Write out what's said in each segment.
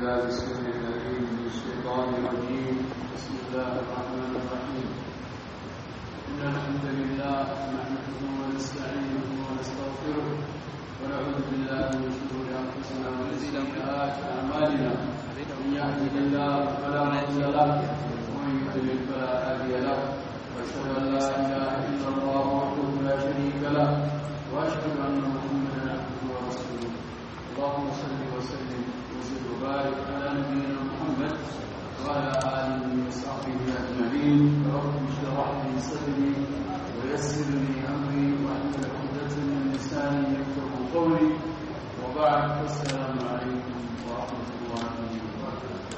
بالله السميع العليم من الشيطان الرجيم بسم الله الرحمن الرحيم إن الحمد لله نحمده ونستعينه ونستغفره ونعوذ بالله من شرور أنفسنا ومن سيئات أعمالنا من يهده الله فلا مضل له ومن يضلل فلا هادي له وأشهد أن لا إله إلا الله وحده لا شريك له وأشهد أن محمدا عبده ورسوله اللهم صل وسلم وزد وبارك على نبينا محمد وعلى اله وصحبه اجمعين رب اشرح لي صدري ويسر لي امري واحلل عقدة من لساني يفقه قولي وبعد السلام عليكم ورحمه الله وبركاته.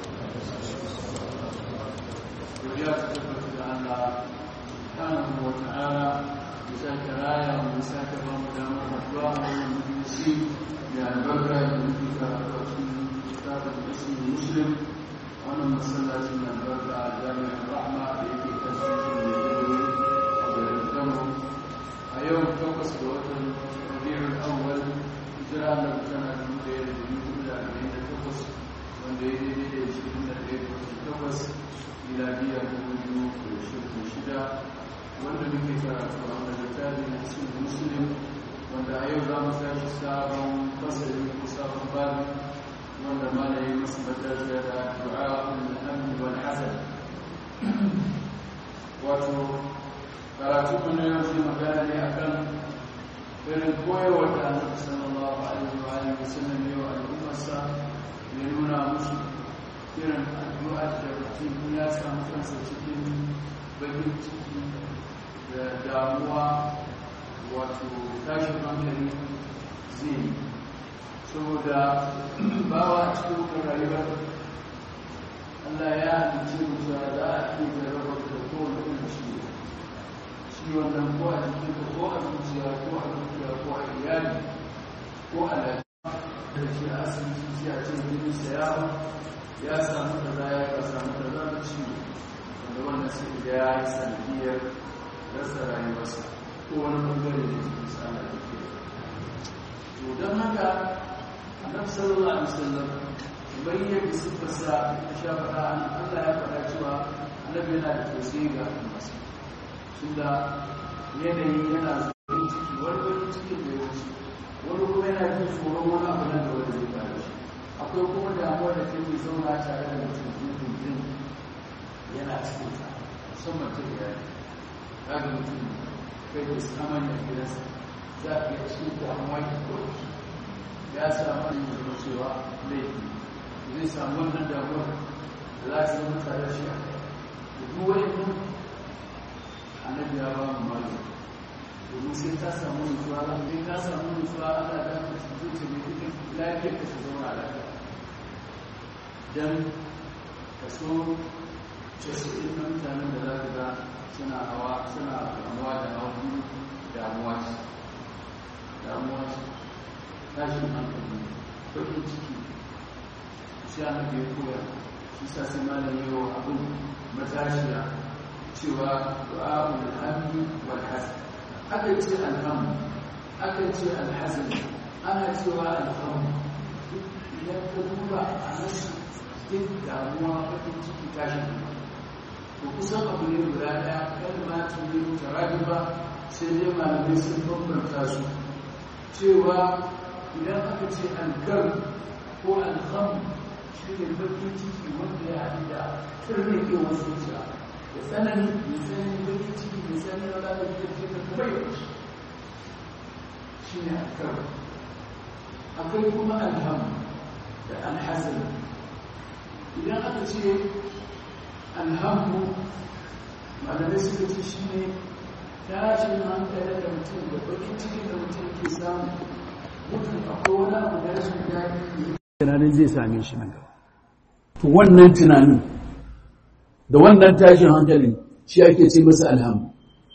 وجاءت تثبت ان سبحانه وتعالى مساك رايه ومساك رمضان وفتواه والمجلسين يا البركة يملك كتاب الاسم المسلم وانا مسلات من البركة جامع الرحمة التي تسجل للدول وبالدمر أيوم توقس بوطن ربيع الأول إجراء لك سنة المدير بيقول أربعين توقس والليل يدي يشكلنا الليل توقس إلى بيا بوجو ويشوف الشدة وانا بكي كراتو أمر الكتاب الاسم المسلم wanda a yau za mu tashi sabon fasari ko sabon babi wanda ma da yi masu matashi da du'a al-hamd wal hasan wato karatu mun yau zai magana ne akan irin koyarwar da annabi sallallahu alaihi wa alihi wasallam ya wa al'ummarsa ya nuna musu irin addu'a da mutum ya samu kansa cikin bakin ciki da damuwa wato tashin hankali zai yi saboda bawa a cikin rayuwar Allah ya halice mutu da za a iya da rabar da kowane irin ciwo ciwon nan ko a jikin ka ko a zuciya ko a zuciya ko a iyali ko a lafiya da shi a asibiti sai a ce jini sayawa ya samu da za ya ka samu da za da ciwo wanda wannan sai da ya yi sanadiyar rasa rayuwarsa ko wani bangare da ke misala da ke to don haka annabi sallallahu alaihi wasallam bai yadda siffarsa ta sha faɗa an Allah ya faɗa cewa annabi yana da tausayi ga al'ummarsa su da yanayi yana zuwa ciki wani wani cikin da ya wuce wani kuma yana jin tsoron wani abu nan da wani zai faru shi akwai kuma damuwa da take zauna tare da mutum dindindin yana cikin ta musamman ta iyali kaga mutum kai da saman da gidansa za a iya cikin damuwa da kawai ya samu yin zama cewa laifi zai samu wannan damuwar da za su zama tare shi a kai da duk wani nan annabi ya ba mu mali domin sai ta samu nutsuwa in ka samu nutsuwa ana da ka zuci ne duk lafiyar ka ta zauna lafiya dan kaso casa'in na mutanen da za ka ga suna hawa suna damuwa da hagu damuwa ce damuwa ce tashin hankali bakin ciki shi ana da ya koya shi sa sai malam yau abin matashiya cewa du'a'ul hamdi wal hasan aka ce alhamdu aka ce alhasan ana cewa alhamdu idan ka duba a nasu duk damuwa bakin ciki tashin hankali to kusan abu ne guda ɗaya kalmatu ne mutarabi ba sai dai malamai sun bambanta su cewa idan aka ce alkar ko alham shi ne bakin ciki wanda ya haɗu da turnikewar zuciya da tsanani mai tsanani bakin ciki mai tsanani na lalata da ke da kuma yau shi ne alkar akwai kuma alham da alhazan idan aka ce alhamdu malamai suka ce shi ne tashin hankali da mutum da bakin cikin da mutum ke samu mutum akwai wani abu da rashin daɗi tunanin zai same shi nan gaba to wannan tunanin da wannan tashin hankalin shi ake ce masa alhamdu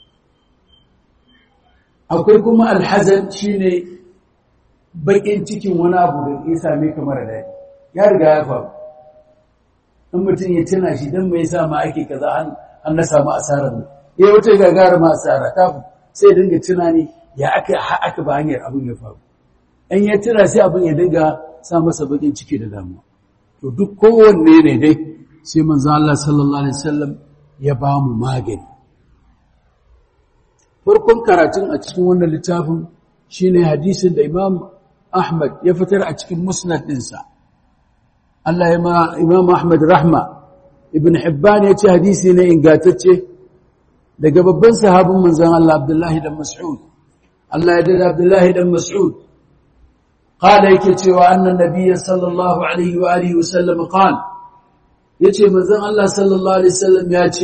akwai kuma alhazan shi ne bakin cikin wani abu da ya same ka mara daɗi ya riga ya faru in mutum ya tuna shi don mai sa ma ake kaza an na samu asarar nan ya wata gagara ma asara ta sai dinga tunani ya aka aka ba hanyar abin ya faru in ya tuna sai abin ya dinga sa masa bakin ciki da damuwa to duk kowanne ne dai sai manzo Allah sallallahu alaihi wasallam ya ba mu magani farkon karatun a cikin wannan littafin shine hadisin da Imam Ahmad ya fitar a cikin musnad ɗinsa Allah ya ma Imam Ahmad rahma Ibn Hibban ya ce hadisi ne ingantacce daga babban sahabin manzon Allah Abdullahi dan Mas'ud Allah ya dada Abdullahi dan Mas'ud قال yake cewa annan nabiyyi sallallahu alaihi wa alihi wasallam qala yace manzon Allah sallallahu alaihi wasallam ya ce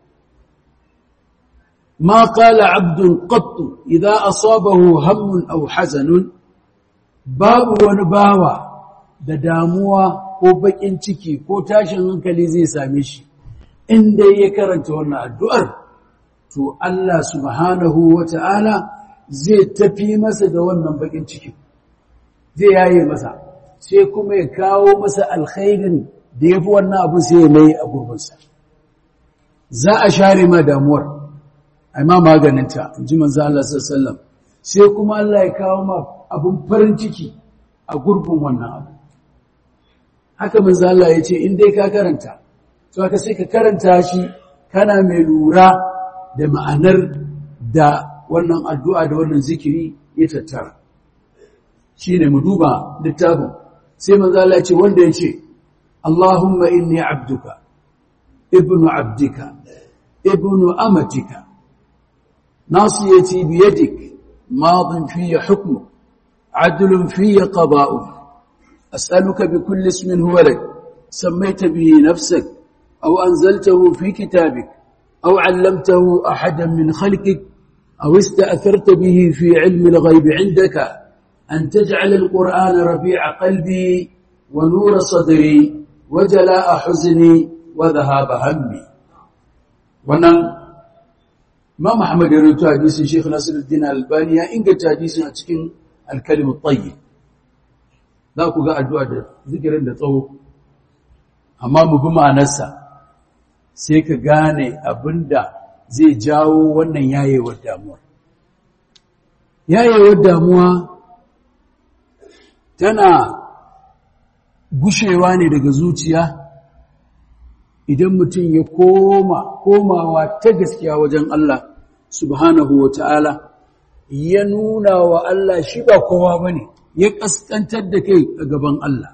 ما قال عبد قط إذا أصابه هم أو حزن باب ونباوة da damuwa ko bakin ciki ko tashin hankali zai same shi inda ya karanta wannan addu'ar to Allah subhanahu wata'ala zai tafi masa da wannan bakin ciki zai yaye masa sai kuma ya kawo masa alkhairin da yafi wannan abu sai ya mai a gurbinsa za a share ma damuwar ai ma maganinta in ji manzo Allah sallallahu sai kuma Allah ya kawo ma abun farin ciki a gurbin wannan abu haka manzo Allah ya ce in dai ka karanta to haka sai ka karanta shi kana mai lura da ma'anar da wannan addu'a da wannan zikiri ya tattara shine mu duba littafin sai manzo Allah ya ce wanda ya ce Allahumma inni abduka ibnu abdika ibnu amatika ناصيتي بيدك ماض في حكمك عدل في قضاؤك أسألك بكل اسم هو لك سميت به نفسك أو أنزلته في كتابك أو علمته أحدا من خلقك أو استأثرت به في علم الغيب عندك أن تجعل القرآن ربيع قلبي ونور صدري وجلاء حزني وذهاب همي ونن Imam Ahmad ya rawaito hadisin Sheikh Nasiruddin Albani ya inganta hadisin a cikin Al-Kalim at-Tayyib. Za ku ga addu'a da zikirin da tsawo. Amma mu bi ma'anarsa sai ka gane abinda zai jawo wannan yayewar damuwa. Yayewar damuwa tana gushewa ne daga zuciya idan mutum ya koma komawa ta gaskiya wajen Allah subhanahu wa ta'ala ya nuna wa Allah shi ba kowa ba ne ya ƙasƙantar da kai a gaban Allah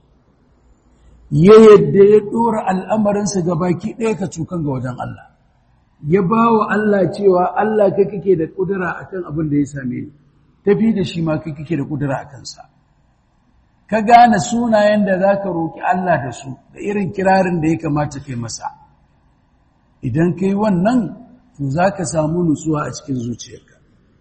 ya yadda ya ɗora al'amarinsa ga baki ɗaya ka cukan ga wajen Allah ya ba wa Allah cewa Allah kai kake da ƙudura a kan abin da ya same ni tafi da shi ma kai kake da ƙudura a kansa ka gane sunayen da za ka roƙi Allah da su da irin kirarin da ya kamata kai masa idan kai wannan to za ka samu nutsuwa a cikin zuciyarka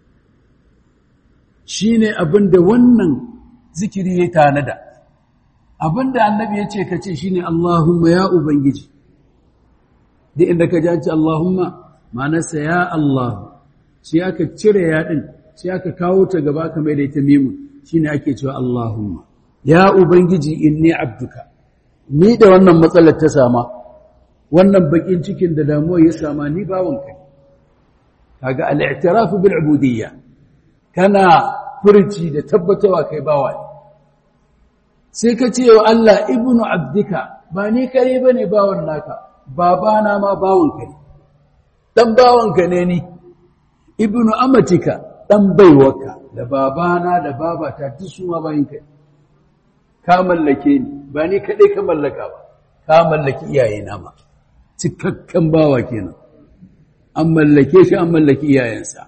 shi ne abin da wannan zikiri ya tanada abin da annabi ya ce ka ce shi ne Allahumma ya Ubangiji da inda ka janci Allahumma manasa ya Allah shi aka cire yaɗin shi aka kawo ta gaba ka mai da ita mimun shi ne ake cewa Allahumma ya ubangiji inni abduka ni da wannan matsalar ta sama wannan bakin cikin da damuwa ya sama ni bawanka kaga al-i'tiraf bil ubudiyya kana furci da tabbatawa kai bawa ne sai ka ce wa Allah ibnu abdika ba ni kare bane bawan naka babana ma bawanka ne dan bawanka ne ni ibnu amatika dan baiwaka da babana da babata duk su ma bayinka ne ka mallake ni ba ni kaɗai ka mallaka ba ka mallaki iyayena ma cikakken bawa kenan an mallake shi an mallaki iyayensa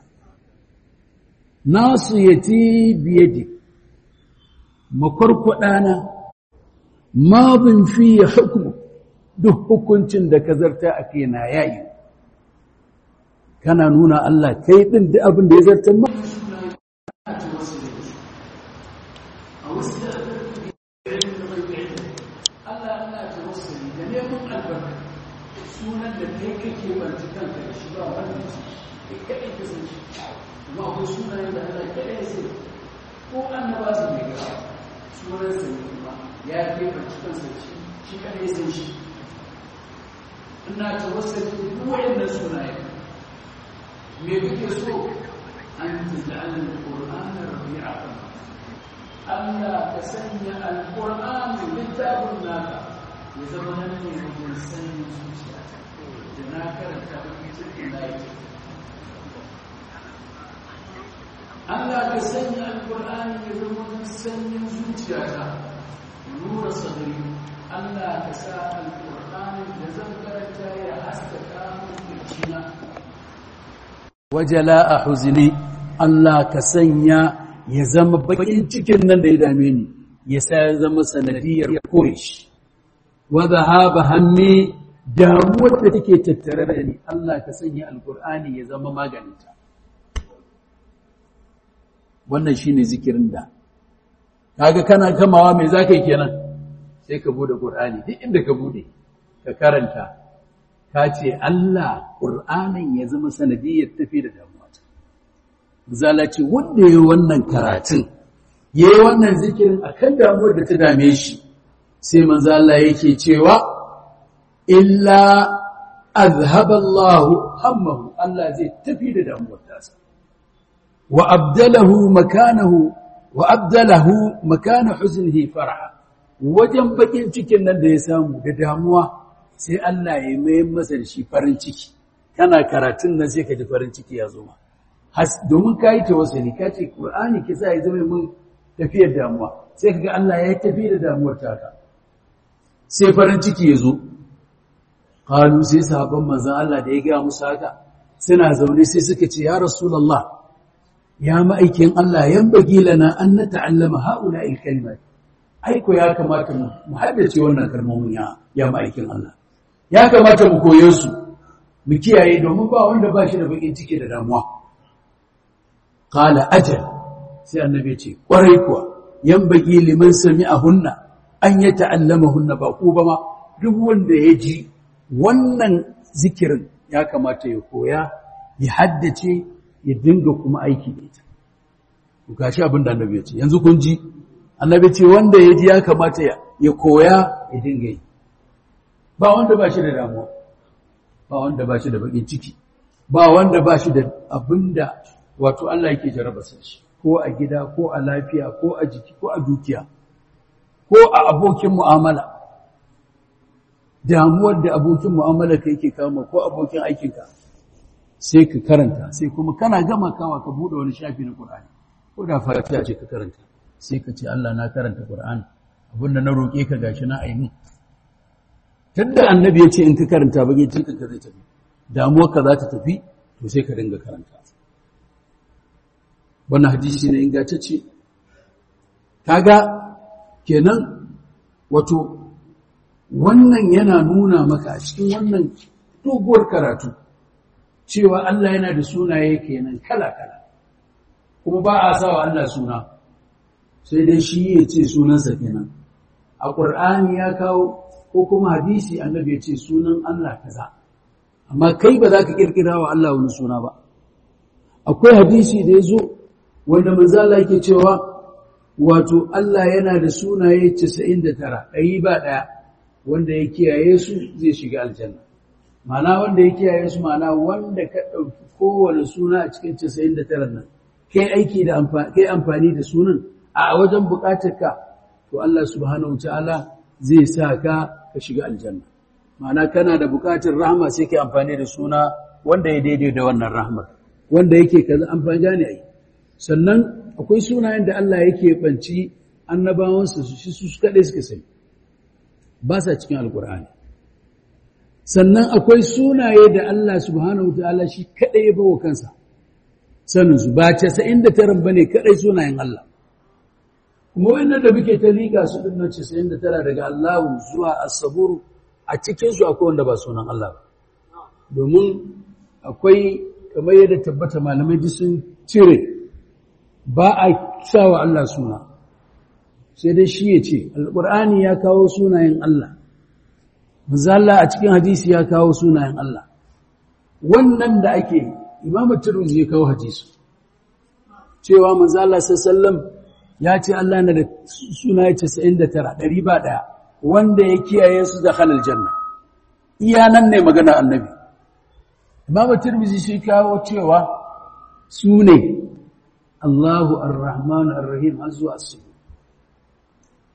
nasu yati biyadi makwarkwadana mabin fiye hukumu duk hukuncin da ka zarta a kai na yayi kana nuna Allah kai ɗin da abin da ya zarta ma sunan da kai kake banci kanka da shi ba wanda ce kai kaɗai ka san shi amma akwai sunayen da Allah kaɗai ya sai ko annaba su ne ga sunan sa ne kuma ya kai banci kansa da shi shi kaɗai ya san shi ina tawassali duk wayannan sunayen me kake so an taj'al al-qur'ana rabi'a Allah ka sanya alƙur'ani littafin naka ya zama nan ne wajen sanyin zuciya da na karanta mafi cikin layi Allah ka sanya alƙur'ani ya zama wajen sanyin zuciya ta nura sadari Allah ka sa alƙur'ani da zan karanta ya haskaka mun kirkina wajala a huzini Allah ka sanya ya zama bakin cikin nan da ya dame ni ya sa ya zama sanadiyar kore shi wa zahaba hammi damuwar da take tattare da ni Allah ka sanya alqur'ani ya zama maganinta wannan shine zikirin da kaga kana kamawa mai zaka yi kenan sai ka bude qur'ani duk inda ka bude ka karanta ka ce Allah qur'anin ya zama sanadiyar tafi da damuwa zala ce wanda ya yi wannan karatun ya yi wannan zikirin a kan damuwar da ta dame shi sai manzala yake cewa illa azhaballahu hammahu Allah zai tafi da damuwar tasa wa abdalahu makanahu wa abdalahu makana huznihi farha wajen bakin cikin nan da ya samu da damuwa sai Allah ya mai masa da shi farin ciki kana karatun nan sai ka ji farin ciki ya zo ma domin ka yi tawassuli ka ce ƙur'ani ki sa ya zama mun tafiyar damuwa sai kaga Allah ya tafi da damuwar taka sai farin ciki ya zo qalu sai sahabban manzon Allah da ya ga musu haka suna zaune sai suka ce ya rasulullah ya ma'aikin Allah yan bagi lana an nata'allama haula kalimat aiko ya kamata mu haddace wannan kalmomin ya ya ma'aikin Allah ya kamata mu koye su mu kiyaye domin ba wanda ba shi da bakin ciki da damuwa Kala ajal sai annabi ce kwarai kuwa yan baki liman hunna an ya ta'allama hunna ba ku ba ma duk wanda ya ji wannan zikirin ya kamata ya koya ya haddace ya dinga kuma aiki da ita ku gashi abin da annabi ya ce yanzu kun ji annabi ce wanda ya ji ya kamata ya koya ya dinga yi ba wanda ba shi da damuwa ba wanda ba shi da bakin ciki ba wanda ba shi da abin da wato Allah yake jaraba shi ko a gida ko a lafiya ko a jiki ko a dukiya ko a abokin mu'amala damuwar da abokin mu'amala ka yake kama ko abokin aikinka sai ka karanta sai kuma kana gama kawa ka bude wani shafi na Qur'ani ko da fatiha ce ka karanta sai ka ce Allah na karanta Qur'ani abinda na roke ka gashi na aini tunda annabi ya ce in ka karanta bage cikin ka zai tafi damuwar ka za ta tafi to sai ka dinga karanta wannan hadisi ne ingantacce kaga kenan wato wannan yana nuna maka cikin wannan doguwar karatu cewa Allah yana da sunaye kenan kala-kala kuma ba a sawa Allah suna sai dai shi ya ce sunansa kenan a ƙur'ani ya kawo ko kuma hadisi annabi ya ce sunan Allah kaza amma kai ba za ka kirkira wa Allah wani suna ba akwai hadisi da ya zo wanda manzala yake cewa wato Allah yana da sunaye 99 ɗari ba ɗaya wanda ya kiyaye su zai shiga aljanna mana wanda ya kiyaye su mana wanda ka ɗauki kowane suna a cikin 99 nan kai aiki da kai amfani da sunan a wajen buƙatar ka to Allah subhanahu wataala zai sa ka ka shiga aljanna mana kana da buƙatar rahama sai kai amfani da suna wanda ya daidai da wannan rahmar wanda yake kaza amfani gane ai sannan akwai sunayen da Allah yake banci annabawansa su shi su kaɗai suka sani ba sa cikin alkur'ani sannan akwai sunaye da Allah subhanahu wa ta'ala shi kaɗai ya bawa kansa saninsu ba casa'in da taran ba ne kaɗai sunayen Allah kuma wannan da muke ta liƙa su ɗin nan casa'in da tara daga Allahu zuwa asaburu a cikinsu akwai wanda ba sunan Allah ba domin akwai kamar yadda tabbata malamai duk sun cire ba a sa wa Allah suna sai dai shi ya ce alƙur'ani ya kawo sunayen Allah mazalla a cikin hadisi ya kawo sunayen Allah wannan da ake imamu turmizi ya kawo hadisi cewa mazalla sallam ya ce Allah na da sunaye 99 ɗari ba ɗaya wanda ya kiyaye su da halal janna iya nan ne magana annabi imamu turmizi shi kawo cewa su ne Allahu ar-Rahman ar-Rahim har zuwa su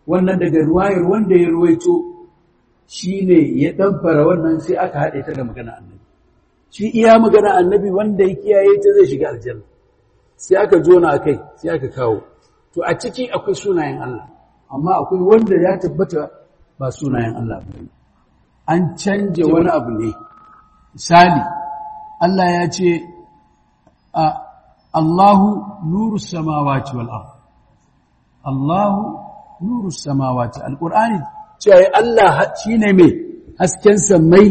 wannan daga ruwayar wanda ya ruwaito shine ya ɗanfara wannan sai aka haɗe ta da magana annabi shi iya magana annabi wanda ya kiyaye ta zai shiga aljanna sai aka jona a kai sai aka kawo to a ciki akwai sunayen Allah amma akwai wanda ya tabbata ba sunayen Allah ba an canje wani abu ne misali Allah ya ce Allahu nuru samawati wal ard Allahu nuru samawati alqur'ani cewa Allah shine mai hasken samai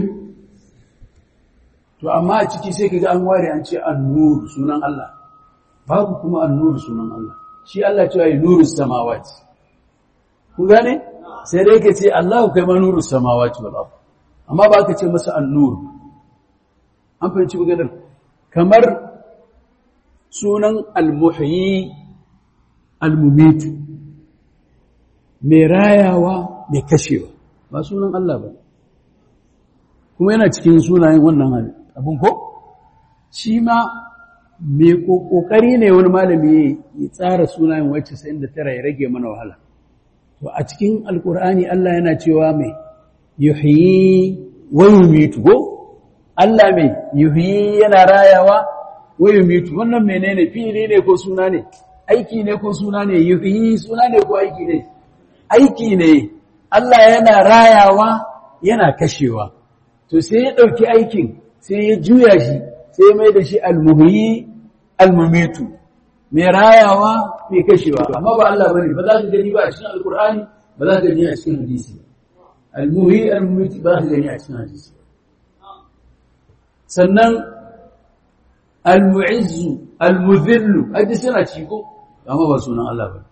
to amma a ciki sai kaga an ware an ce an-nur sunan Allah babu kuma an-nur sunan Allah shi Allah cewa nuru samawati kun gane sai dai ka ce Allahu kai ma nuru samawati wal ard amma ba ka ce masa an-nur an fahimci maganar kamar sunan al-muhyi al-mumitu mai rayawa mai kashewa ba sunan Allah ba kuma yana cikin sunayen wannan abin ko shi ma mai kokari ne wani malami ya tsara sunayen wacce sai da tara ya rage mana wahala to a cikin alkur'ani Allah yana cewa mai yuhyi wa yumitu ko Allah mai yuhyi yana rayawa wa yumitu wannan menene fi'ili ne ko suna ne aiki ne ko suna ne yuhyi suna ne ko aiki ne aiki ne Allah yana rayawa yana kashewa to sai ya dauki aikin sai ya juya shi sai ya mai da shi almuhyi almumitu mai rayawa mai kashewa amma ba Allah bane ba za ka gani ba a cikin alkur'ani ba za ka gani a cikin hadisi almuhyi almumitu ba za ka gani a cikin hadisi sannan almu'izzu almudhillu hadisi suna ciko amma ba sunan Allah bane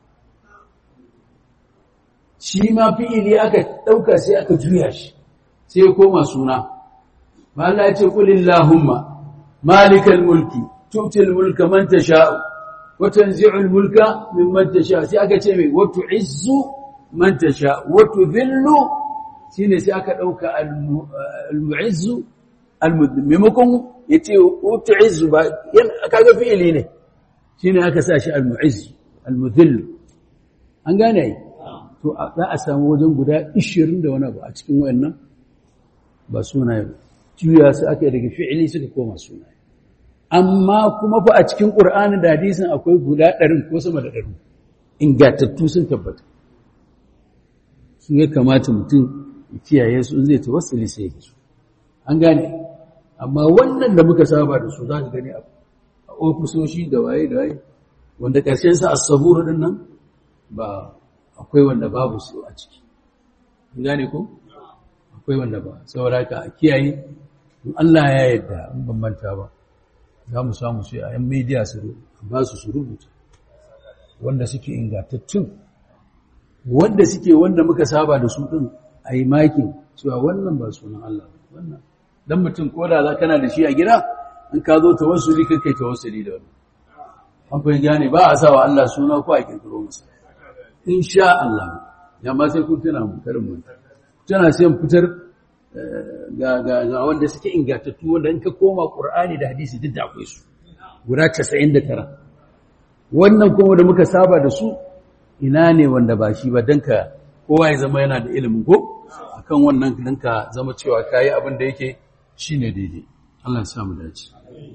shi ma fi'ili aka ɗauka sai aka juya shi sai ya koma suna ba Allah ya ce kulillahumma malikal mulki tu'til mulka man tasha'u wa tanzi'ul mulka mimman tasha'u sai aka ce mai wa tu'izzu man tasha'u wa tudhillu shine sai aka ɗauka al-mu'izzu al-mudhil maimakon yace wa tu'izzu ba kaga fi'ili ne shine aka sa shi al-mu'izzu al-mudhil an gane ai to za a samu wajen guda 20 da wani abu a cikin wayannan ba sunaye ba juya su aka daga fi'ili suka koma sunaye amma kuma fa a cikin qur'ani da hadisin akwai guda 100 ko sama da 100 ingatattu sun tabbata sun ya kamata mutum ya kiyaye su in zai tawassuli sai ya su an gane amma wannan da muka saba da su za ka gani a ofisoshi da waye da waye wanda ƙarshen sa as-sabur din nan ba akwai wanda babu su a ciki gane ko akwai wanda ba saboda ka a kiyaye in Allah ya yarda in ban manta ba za mu samu sai a yan media su ba su su rubuta wanda suke ingantattun wanda suke wanda muka saba da su din a yi makin cewa wannan ba sunan Allah wannan dan mutum ko da za kana da shi a gida in ka zo tawassuli kai kai tawassuli da wannan an fa gane ba a sawa Allah suna ko a kirkiro masa insha Allah yamma sai kun tuna mu karin mu tana sai mu fitar ga ga ga wanda suke ingantattu wanda in ka koma Qur'ani da hadisi duk da akwai su guda 99 wannan kuma da muka saba da su ina ne wanda ba shi ba dan ka kowa ya zama yana da ilimin ko akan wannan dan ka zama cewa kai abin da yake shine daidai Allah ya sa mu dace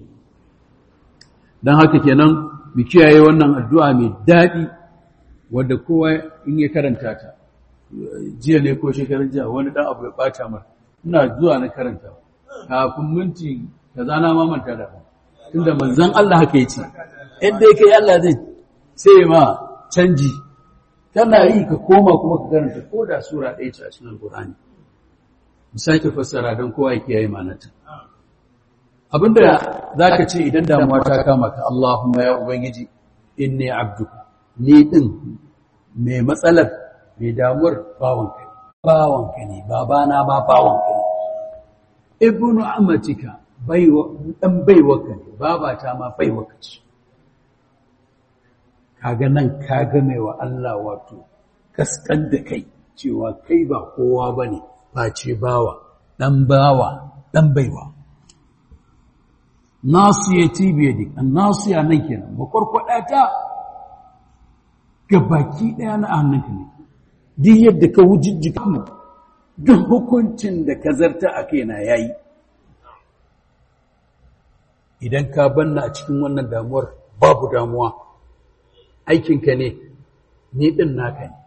dan haka kenan mu kiyaye wannan addu'a mai dadi wadda kowa in ya karanta ta jiya ne ko shekarun jiya wani dan abu ya bata mar ina zuwa na karanta kafin minti kaza na ma manta da ba tunda manzon Allah haka yace inda yake Allah zai sai ma canji kana yi ka koma kuma ka karanta ko da sura ɗaya ce a cikin Alƙur'ani mu sake fassara don kowa ya kiyaye ma'anarta abinda zaka ce idan damuwa ta kama ka Allahumma ya ubangiji inni abduka ni ɗin mai matsalar mai damuwar bawanka ne bawanka ne babana ba bawanka ne ibnu amatika ɗan baiwaka ne babata ma baiwaka ce kaga nan kaga mai wa Allah wato kaskan da kai cewa kai ba kowa ba ne face bawa ɗan bawa ɗan baiwa nasu ya tibiye dik an nasu ya nan kenan makwarkwada ta ga baki ɗaya na hannunka ne duk yadda ka wujijjika mu duk hukuncin da ka zarta a kaina yayi idan ka banna a cikin wannan damuwar babu damuwa aikinka ne ni din naka ne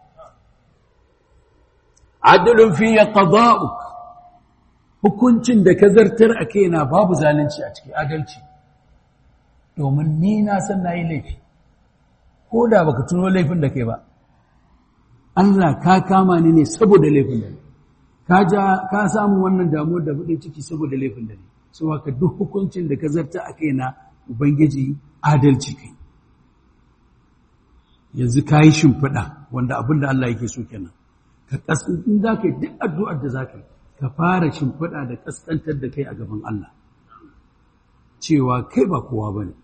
adalun fi qada'uk hukuncin da ka zartar a kaina babu zalunci a cikin adalci domin ni na san nayi laifi ko da baka tuno laifin da kai ba Allah ka kama ni ne saboda laifin da ni ka ja ka samu wannan damuwar da bude ciki saboda laifin da ni so haka duk hukuncin da ka zarta a kaina ubangiji adalci kai yanzu ka yi shimfiɗa wanda abin da Allah yake so kenan ka in za ka yi duk addu'ar da za ka yi ka fara shimfiɗa da ƙasƙantar da kai a gaban Allah cewa kai ba kowa ba ne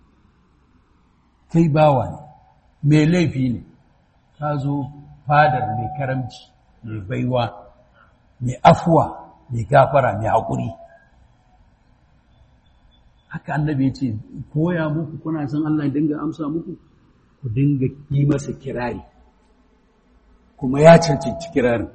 kai bawa ne mai laifi ne ka zo fadar mai karamci mai baiwa mai afuwa mai gafara mai haƙuri haka annabi ya ce koya muku kuna san Allah ya dinga amsa muku ku dinga yi masa kirari kuma ya cancanci kirarin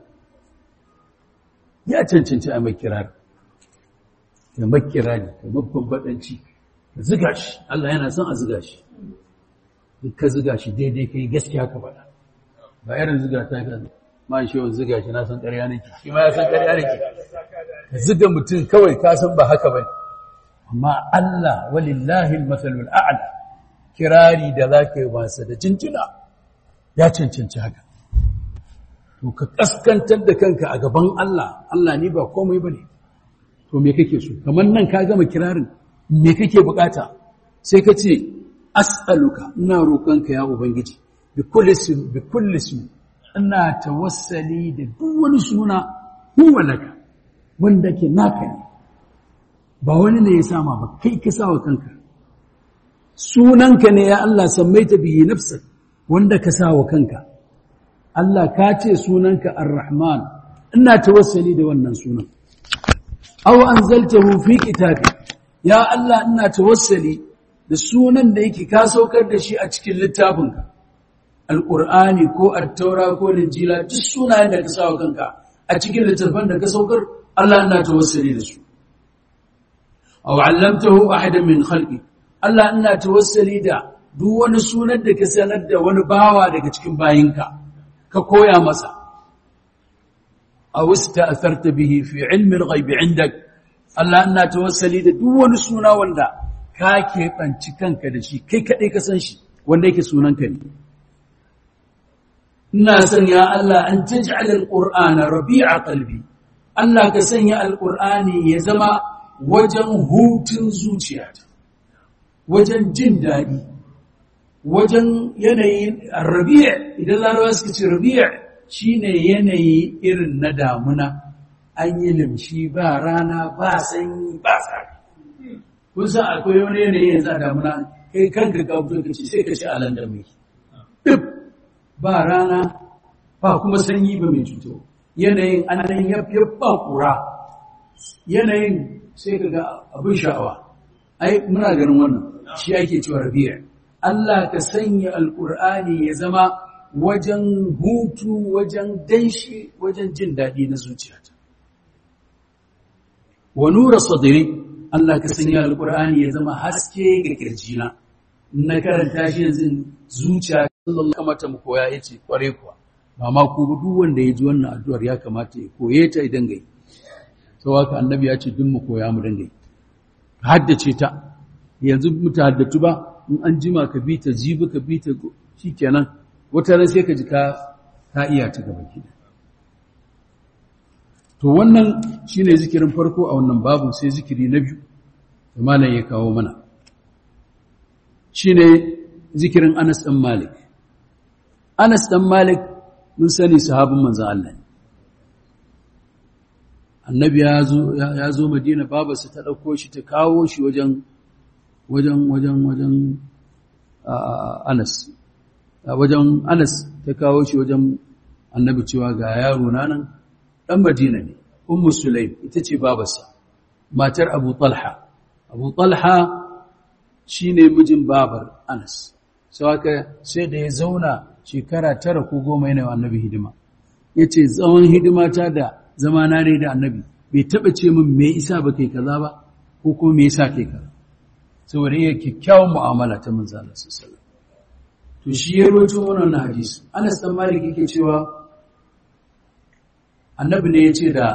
ya cancanci a mai kirari ya mai kirari ka babban baɗanci ka ziga shi Allah yana son a ziga shi in ka ziga shi daidai ka yi gaskiya ka faɗa ba irin ziga ta ka ma shi yawan ziga shi na san ƙarya nake shi ma ya san ƙarya nake ka ziga mutum kawai ka san ba haka ba amma Allah walillahi al-mathalul a'la kirari da za ka yi masa da cincina ya cancanci haka. To, ka ƙaskantar da kanka a gaban Allah, Allah ni ba komai ba ne. To, me kake so? Kamar nan ka gama kirarin, me kake bukata? Sai ka ce, As'aluka, ina roƙonka ya Ubangiji, bi kullisu, ina tawassali da duk wani suna huwa laka, wanda ke naka ne. Ba wani ne ya sama ba, kai ka sa wa kanka. sunanka ne ya Allah sammaita bihi nafsak wanda ka sa wa kanka Allah ka ce sunanka ar-rahman ina tawassali da wannan sunan aw anzaltahu fi kitabi ya Allah ina tawassali da sunan da yake ka saukar da shi a cikin littafinka alqur'ani ko at-taura ko injila duk sunayen da ka sa wa kanka a cikin littafin da ka saukar Allah ina tawassali da su aw 'allamtahu ahadan min khalqi Allah ina tawassali da duk wani sunan da ka sanar da wani bawa daga cikin bayinka ka koya masa aw ista'tharta bihi fi ilmi al-ghaib 'indak Allah ina tawassali da duk wani suna wanda ka keɓanci kanka da shi kai kaɗai ka san shi wanda yake sunanka ne ina son ya Allah an taj'al al-qur'ana rabi'a qalbi Allah ka sanya al-qur'ani ya zama wajen hutun zuciyata wajen jin daɗi wajen yanayin rabi'a idan larawa suka ce rabi'a shine yanayi irin na damuna an yi limshi ba rana ba sanyi ba tsari kun san akwai wani yanayi yanzu a damuna kai kanka ka fito ka ce sai ka ci alan da mai duk ba rana ba kuma sanyi ba mai cuto yanayin anan ya ba kura yanayin sai ka ga abin sha'awa ai muna ganin wannan shi ake cewa rabi'a Allah ka sanya alkur'ani ya zama wajen hutu wajen danshi wajen jin daɗi na zuciyata wa nura sadri Allah ka sanya alkur'ani ya zama haske ga kirjina na karanta shi yanzu zuciya sallallahu kamata mu koya yace kware kuwa ba ma ku duk wanda ya ji wannan addu'ar ya kamata ya koye ta idan gai sau haka annabi ya ce duk mu koya mu dangai haddace ta yanzu mutahaddatu ba in an jima ka bi ta jibi ka bi ta shikenan wata ran sai ka ji ka ka iya ta gaba ki to wannan shine zikirin farko a wannan babu sai zikiri na biyu da malam ya kawo mana shine zikirin Anas dan Malik Anas dan Malik mun sani sahabin manzon Allah ne annabi ya zo ya zo Madina babarsa ta dauko shi ta kawo shi wajen wajen wajen wajen Anas wajen Anas ta kawo shi wajen annabi cewa ga yaro na nan dan Madina ne Ummu Sulaim ita ce babarsa matar Abu Talha Abu Talha shine mijin babar Anas sau haka sai da ya zauna shekara tara ko goma yana annabi hidima ya ce tsawon hidimata da zamana ne da annabi bai taɓa ce min me isa ba kai kaza ba ko ko me yasa kai kaza saboda iya kyakkyawan mu'amala ta manzo Allah sallallahu to shi ya rawaito wannan hadisi Anas dan Malik yake cewa annabi ne ya ce da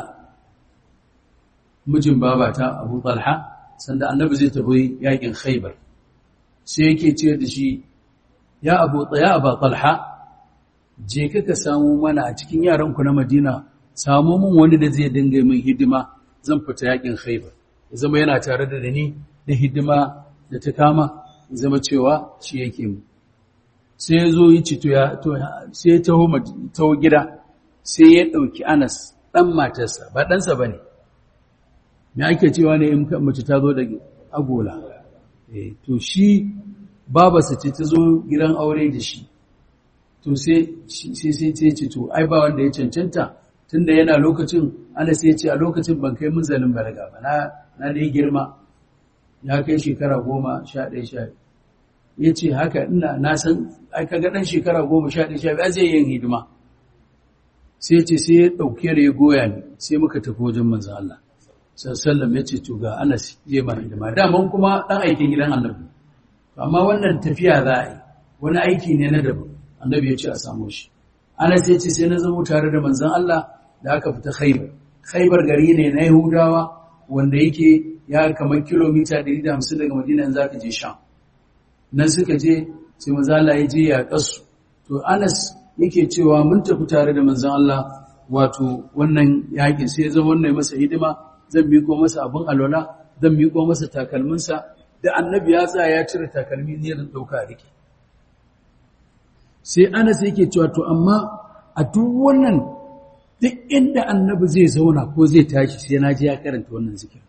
mijin babata Abu Talha sanda annabi zai tafi yakin Khaibar sai yake ce da shi ya Abu ya Abu Talha je ka ka samu mana a cikin yaranku na Madina samu mun wani da zai dinga min hidima zan fita yakin Khaibar ya zama yana tare da ni da hidima da ta kama ya zama cewa shi yake mu sai ya zo yi cito ya to sai ya taho taho gida sai ya dauki Anas dan matarsa ba ɗansa bane me ake cewa ne in mace ta zo da agola eh to shi babarsa ce ta zo gidan aure da shi to sai sai sai ce to ai ba wanda ya cancanta tunda yana lokacin ana sai ce a lokacin ban kai munzalin balaga ba na na da girma ya kai shekara goma sha ɗaya sha ya ce haka ina na san ai kaga ɗan shekara goma sha ɗaya sha biyu zai yin hidima sai ce sai ya ɗauke da ya goya ni sai muka tafi wajen manzan Allah sallam ya ce to ga Anas je mana hidima daman kuma ɗan aikin gidan annabi amma wannan tafiya za a yi wani aiki ne na daban annabi ya ce a samu shi Anas ya ce sai na zamo tare da manzan Allah da aka fita Khaibar Khaibar gari ne na Yahudawa wanda yake ya kamar kilomita 150 daga Madina in zaka je Sham nan suka je sai manzan Allah ya je ya kasu to Anas yake cewa mun tafi tare da manzan Allah wato wannan yakin sai ya zama wannan masa hidima zan miko masa abin alwala zan miko masa takalminsa da annabi ya tsaya ya cire takalmi ne da dauka rike sai Anas yake cewa to amma a duk wannan duk inda annabi zai zauna ko zai tashi sai na ji ya karanta wannan zikir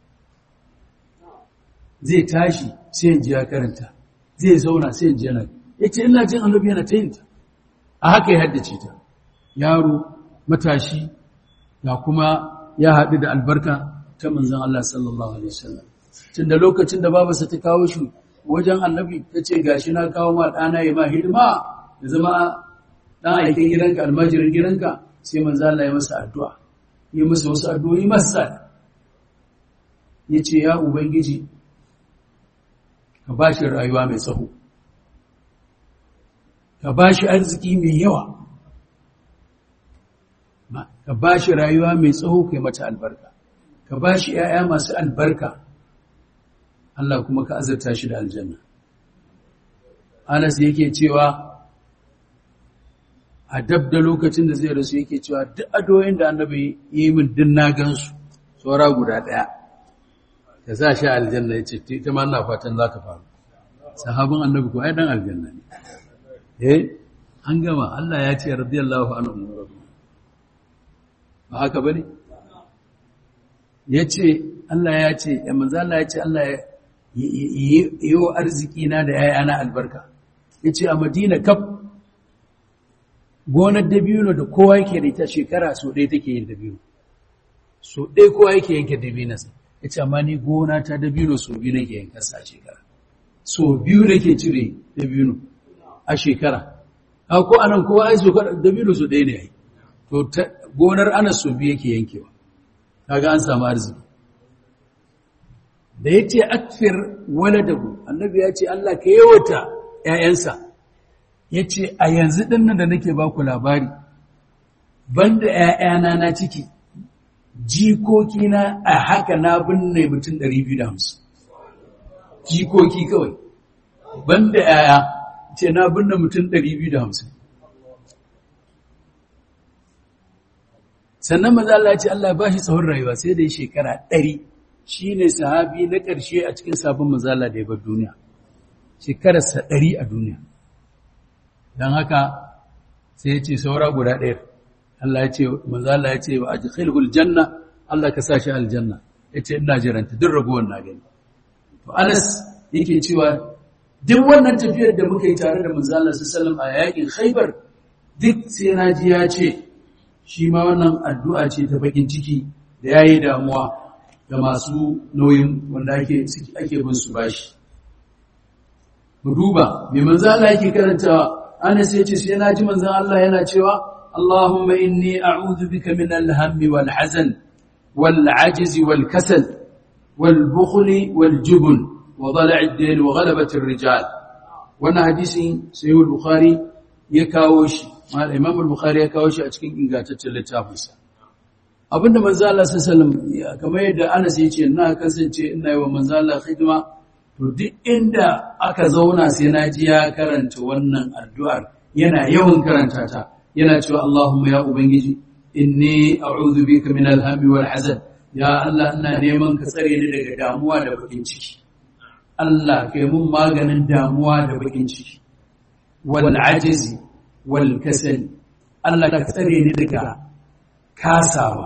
zai tashi sai in ji ya karanta zai zauna sai in ji yana yace ina jin annabi yana ta yinta a haka ya haddace ta yaro matashi ga kuma ya haɗu da albarka ta manzon Allah sallallahu alaihi wasallam tun da lokacin da babarsa ta kawo shi wajen annabi ta ce gashi na kawo ma ɗana ya ma hidima ya zama ɗan aikin gidanka almajirin gidanka sai manzo Allah ya masa addu'a ya masa wasu addu'o'i masa ya ce ya ubangiji ka ba shi rayuwa mai tsaho ka ba shi arziki mai yawa ka ba shi rayuwa mai tsaho kai mata albarka ka ba shi ‘ya'ya masu albarka Allah kuma ka azurta shi da aljanna Anas yake cewa a dab da lokacin da zai rasu yake cewa duk adoyin da annabi yi min din na gansu tsora guda ɗaya ka sa shi aljanna ya ce ta ma na fatan za ka faru sahabin annabi ko ai dan aljanna ne eh an gama Allah ya ce radiyallahu anhu ba haka bane yace Allah ya ce ya manzo Allah ya ce Allah ya yi wa arziki na da ‘ya'yana albarka, ya ce a Madina kaf gonar dabino da kowa yake da ita shekara so ɗaya take yin dabino, so ɗaya kowa yake yanke dabinansa, ya ce amma ni gona ta dabino so biyu nake yankarsa a shekara, so biyu nake cire dabino a shekara, a ko anan kowa ai so dabino so ɗaya ne ya yi, to gonar ana so biyu yake yankewa, kaga an samu arziki. da ya ce akfir waladahu annabi ya ce Allah ka yawata ‘ya'yansa ya ce a yanzu ɗinnan da nake ba ku labari banda ‘ya'yana na ciki jikokina a haka na binne mutum 250 jikoki kawai banda ‘ya'ya ce na binne mutum 250 sannan maza Allah ce Allah ba shi tsawon rayuwa sai da ya shekara ɗari. shi ne sahabi na ƙarshe a cikin sabon mazala da ya bar duniya shekararsa ɗari a duniya don haka sai ya ce saura guda ɗaya Allah ya ce mazala ya ce wa a jikhilhul janna Allah ka sa shi aljanna ya ce ina jiranta duk raguwar na gani to anas yake cewa duk wannan tafiyar da muka yi tare da manzala su salam a yakin khaibar duk sai na ji ya ce shi ma wannan addu'a ce ta bakin ciki da ya yi damuwa da masu nauyin wanda ake ake bin su bashi mu duba me manzo Allah yake karantawa Anas yace sai na ji manzo Allah yana cewa اللهم إني أعوذ بك من الهم والحزن والعجز والكسل والبخل والجبن وضلع الدين وغلبة الرجال وانا حديث سيد البخاري يكاوش ما الإمام البخاري يكاوش أتكين إنغاتة اللتافسة abinda manzo Allah sallallahu alaihi wasallam kamar yadda Anas yace na kasance ina yi wa manzo Allah khidma to duk inda aka zauna sai na ji ya karanta wannan addu'ar yana yawan karanta ta yana cewa Allahumma ya ubangiji inni a'udhu bika min al-hammi wal hazan ya Allah ina neman ka tsare ni daga damuwa da bakin ciki Allah kai mun maganin damuwa da bakin ciki wal ajizi wal kasal Allah ka tsare ni daga kasawa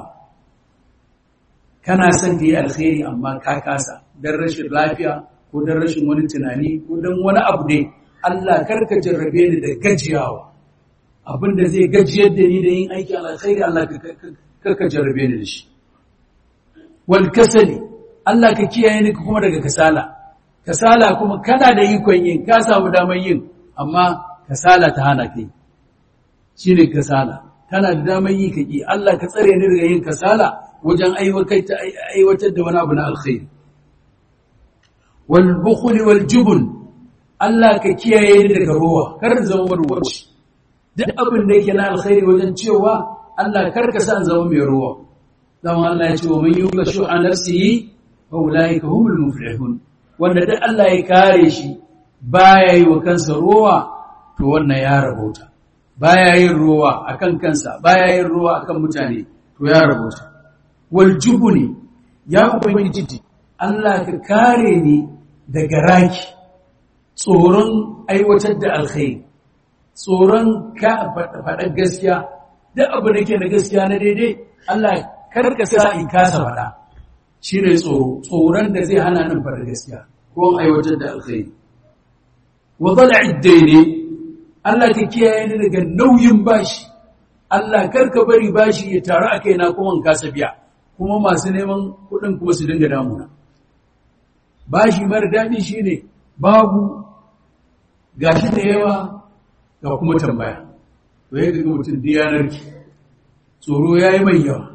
kana son ka yi alkhairi amma ka kasa dan rashin lafiya ko dan rashin wani tunani ko dan wani abu ne Allah karka jarrabe ni da gajiyawa abinda zai gajiyar da ni da yin aikin alkhairi Allah karka jarrabe ni da shi wal kasali Allah ka kiyaye ni kuma daga kasala kasala kuma kana da ikon yin ka samu damar yin amma kasala ta hana kai shine kasala kana da damar yi ka ki Allah ka tsare ni daga yin kasala wajen aiwatar da wani abu na alkhairi wal bukhli wal jubn Allah ka kiyaye ni daga ruwa kar zama marwaci duk abin da yake na alkhairi wajen cewa Allah kar ka san zama mai ruwa dan Allah ya ce wa man yuqa shu'a nafsihi fa ulaika humul muflihun wanda duk Allah ya kare shi baya yi wa kansa ruwa to wannan ya rabota baya yin ruwa akan kansa baya yin ruwa akan mutane to ya rabota wal jubni ya ubangiji Allah ka kare ni daga raki tsoron aiwatar da alkhairi tsoron ka faɗa gaskiya duk abu da ke da gaskiya na daidai Allah karka sa in kasa faɗa shi ne tsoro tsoron da zai hana nan faɗa gaskiya ko aiwatar da alkhairi wa zala'i daidai Allah ka kiyaye ni daga nauyin bashi Allah karka bari bashi ya taru a kaina kuma in kasa biya kuma masu neman kuɗin kuma su dinga damuna bashi mara daɗi shine babu gashi da yawa ga kuma tambaya to ya ga mutum diyanar ki tsoro ya yi mai yawa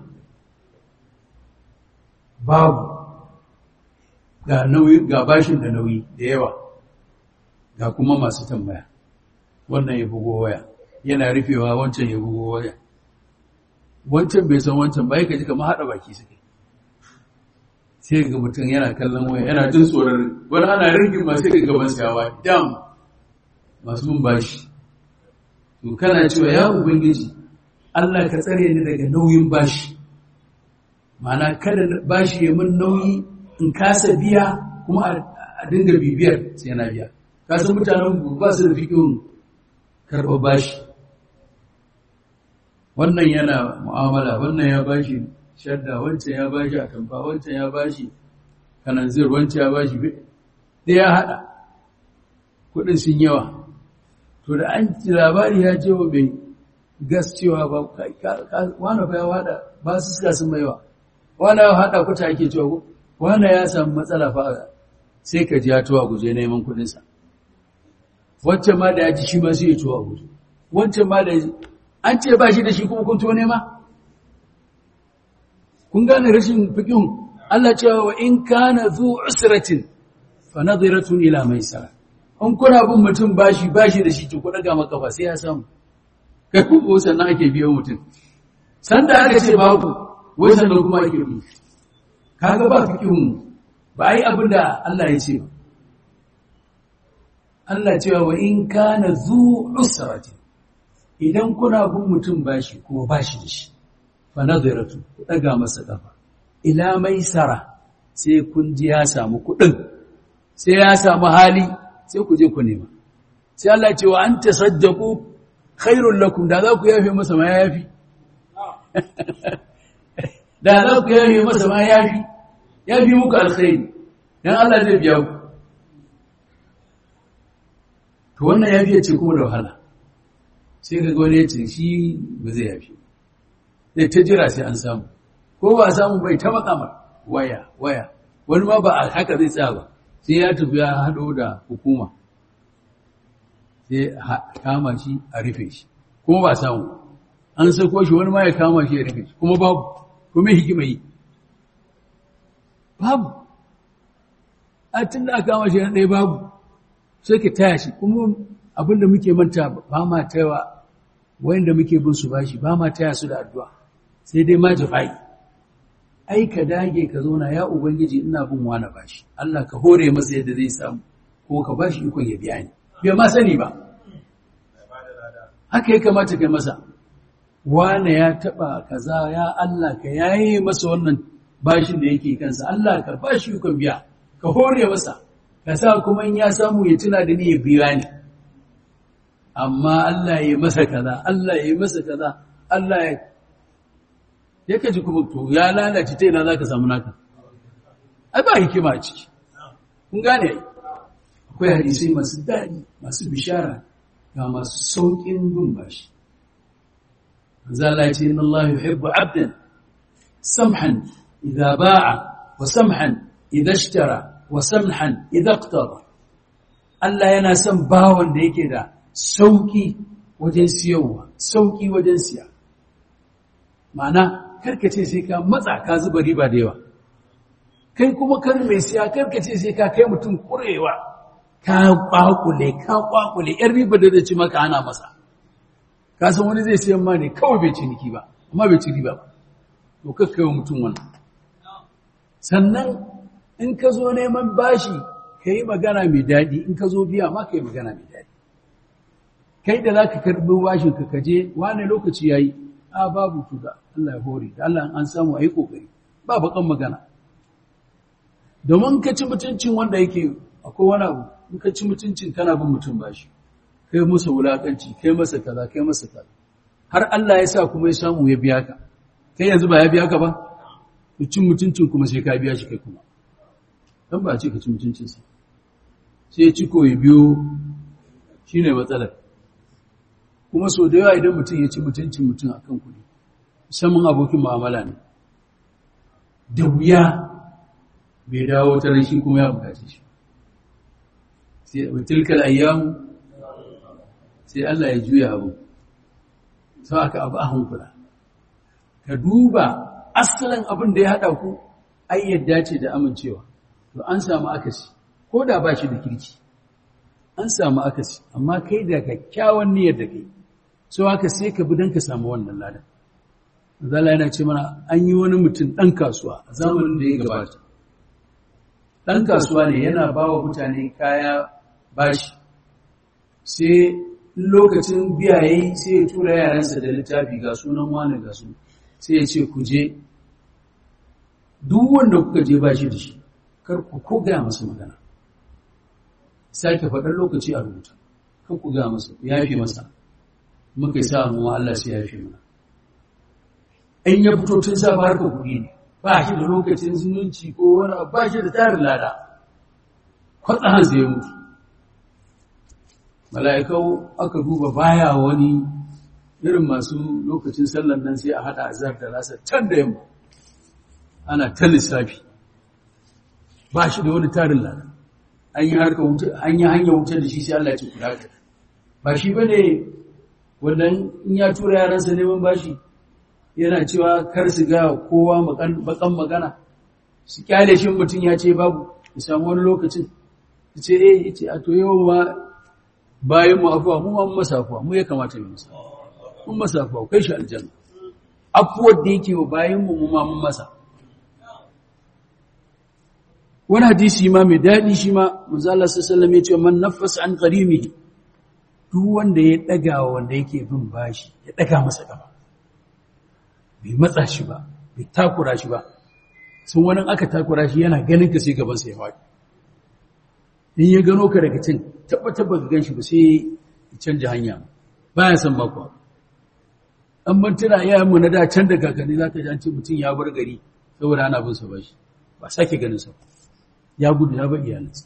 babu ga nauyi ga bashin da nauyi da yawa ga kuma masu tambaya wannan ya bugo waya yana rufewa wancan ya bugo waya wancan bai san wancan ba ka ji kamar haɗa baki suke sai ga mutum yana kallon waya yana jin tsoron wani ana rigin masu ga gaban sayawa dam masu mun bashi to kana cewa ya ubangiji Allah ka tsare ni daga nauyin bashi mana kada bashi ya mun nauyi in kasa biya kuma a dinga bibiyar sai na biya ka san mutanen ba su da fikin karɓar bashi wannan yana mu'amala wannan ya bashi shadda wancan ya bashi atamfa wancan ya bashi kananzir wancan ya bashi da ya haɗa kuɗin sun yawa to da an labari ya ce wa mai gas cewa ba wani fa ya wada ba su suka sun maiwa wani ya hada kuta ake cewa ko wani ya samu matsala fa sai ka ji ya tuwa guje neman kudinsa wancan ma da ya ji shi ma sai ya tuwa guje wancan ma da an ce ba shi da shi kuma kun tuwa nema kun gane rashin fikin Allah cewa wa in kana zu usratin fa nadhiratun ila maisara in kuna bin mutum bashi bashi da shi ku daga maka ba sai ya samu kai ku ko sannan ake biyo mutum sanda aka ce babu wai sannan kuma ake bi kaga ba fikihun ba ai abin da Allah ya ce Allah cewa wa in kana zu usrati idan kuna bin mutum bashi kuma bashi da shi fa nadiratu ku daga masa kafa ila maisara sai kun ji ya samu kuɗin sai ya samu hali sai ku je ku nema sai Allah ce wa an tasaddaqu khairul lakum da za ku yafe masa ma yafi da za ku yafe masa ma yafi yafi muku alkhairi dan Allah zai biya ku to wannan yafi ce kuma da wahala sai ka ga wani ya ce shi ba zai yafi sai ta jira sai an samu ko ba samu bai ta makamar waya waya wani ma ba haka zai tsaya ba sai ya tafi ya haɗo da hukuma sai kama shi a rufe shi kuma ba samu an sako shi wani ma ya kama shi ya rike shi kuma babu kuma hikima yi babu a tun da aka kama shi na ɗaya babu sai ka taya shi kuma abinda muke manta ba ma taiwa wanda muke bin su bashi ba ma taya su da addu'a sai dai ma jafai ai ka dage ka zauna ya ubangiji ina bin wani bashi Allah ka hore masa yadda zai samu ko ka bashi ikon ya biya ni bai ma sani ba haka ya kamata kai masa wane ya taba kaza ya Allah ka yaye masa wannan bashin da yake kansa Allah ka bashi ikon biya ka hore masa ka sa kuma in ya samu ya tuna da ni ya biya ni amma Allah ya masa kaza Allah ya masa kaza Allah ya yake ji kuma to ya lalace ta ina zaka samu naka ai ba hikima a ciki kun gane akwai hadisi masu daɗi masu bishara ga masu sauƙin bin bashi manzo Allah ya ce inna Allah yuhibbu 'abdan samhan idza ba'a wa samhan idza ishtara wa samhan idza iqtada Allah yana son bawon da yake da sauƙi wajen siyowa sauƙi wajen siya ma'ana karkace sai ka matsa ka zuba riba da yawa kai kuma kar mai siya karkace sai ka kai mutum kurewa ka kwakule ka kwakule yan riba da zai ci maka ana masa ka san wani zai siyan ma ne kawai bai ciniki ba amma bai ci riba ba to kakkai wa mutum wannan sannan in ka zo neman bashi ka yi magana mai daɗi in ka zo biya ma ka yi magana mai daɗi kai da za ka karɓi bashin ka kaje wane lokaci ya yi a babu tuga Allah ya hore da Allah an samu a yi ƙoƙari ba baƙan magana domin ka ci mutuncin wanda yake akwai wani abu in ka ci mutuncin kana bin mutum bashi kai masa wulaƙanci kai masa kaza kai masa kaza har Allah ya sa kuma ya samu ya biya ka kai yanzu ba ya biya ka ba cin mutuncin kuma sai ka biya shi kai kuma dan ba ce ka ci mutuncinsa sai ya ci ko ya biyo shine matsalar kuma so da yawa idan mutum ya ci mutuncin mutum a kan kuɗi musamman abokin mu'amala ne da wuya bai dawo ta shi kuma ya bukace shi sai tilkal ayyamu sai Allah ya juya abu sau aka abu a hankula ka duba asalin abin da ya haɗa ku ai yadda ce da amincewa to an samu akasi ko da ba shi da kirki an samu akasi amma kai da kyakkyawan niyyar da kai so haka sai ka bi don ka samu wannan ladan zala yana ce mana an yi wani mutum ɗan kasuwa a zamanin da ya gabata ɗan kasuwa ne yana ba wa mutane kaya bashi sai lokacin biya ya yi sai ya tura yaransa da littafi ga sunan wani ga su sai ya ce ku je duk wanda kuka je bashi da shi kar ku ko gaya masa magana sake faɗar lokaci a rubuta kan ku gaya masa ya fi masa muka yi sa mu Allah sai ya fi mana in ya fito tun safa harka kuɗi ne ba shi da lokacin zumunci ko wani ba shi da tarin lada kwatsa hanzu ya mutu mala'ikau aka duba baya wani irin masu lokacin sallan nan sai a haɗa azar da rasa can da yamma ana ta lissafi ba shi da wani tarin lada an yi harka wuce an yi hanyar wuce da shi sai Allah ya ce kula ka ba shi bane wannan in ya tura yaransa neman bashi yana cewa kar su ga kowa bakan magana su kyale shi mutum ya ce babu ya samu wani lokacin ya ce eh ya ce a to yau ma bayan mu afuwa mu ma masa afuwa mu ya kamata mu masa mun masa afuwa kai shi aljanna afuwar da yake wa bayan mu mu ma mun masa wani hadisi ma mai daɗi shi ma manzo Allah sallallahu alaihi wasallam ya ce man nafasa an qarimihi duk wanda ya ɗaga wanda yake bin bashi ya ɗaga masa gaba bai matsa shi ba bai takura shi ba sun wani aka takura shi yana ganin ka sai gabansa ya faɗi in ya gano ka daga can tabbatar ba ka gan shi ba sai ya canja hanya ba ya san bakwa an mantuna iyayenmu na da can da kakanni za ka ji an ce mutum ya bar gari saboda ana bin sa bashi ba sake ganin sa ya gudu ya bar iyalinsa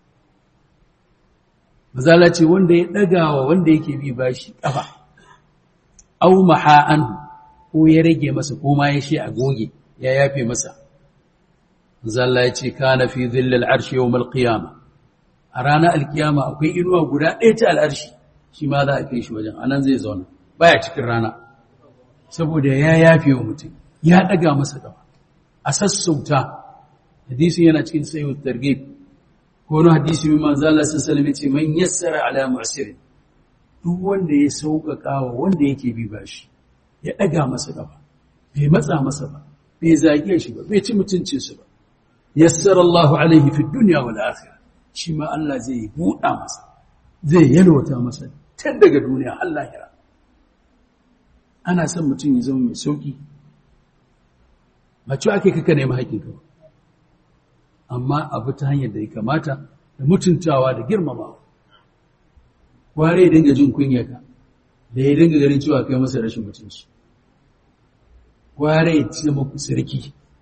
mazala ce wanda ya ɗagawa wanda yake bi bashi ƙafa au maha'an ko ya rage masa ko ma ya shi a goge ya yafe masa mazala ya ce kana fi zillal arshi yawmal qiyama a ranar alkiyama akwai inuwa guda ɗaya ta al'arshi shi ma za a kai shi wajen anan zai zauna baya cikin rana saboda ya yafe wa mutum ya ɗaga masa gaba a sassauta hadisin yana cikin sayo targhib ko wani hadisi mai manzo Allah sallallahu alaihi ce man yassara ala mu'sir duk wanda ya sauƙaƙa wa wanda yake bi bashi ya ɗaga masa gaba bai matsa masa ba bai zage shi ba bai ci mutuncin su ba yassara Allahu alaihi fi dunya wal akhirah shi ma Allah zai buɗa masa zai yalwata masa tun daga duniya Allah ya ana son mutum ya zama mai sauki ba ci ake kaka nemi haƙinka ba amma abu ta hanyar da ya kamata da mutuntawa da girmamawa ware ya dinga jin kunyaka da ya dinga ganin cewa kai masa rashin mutunci ware ya zama sarki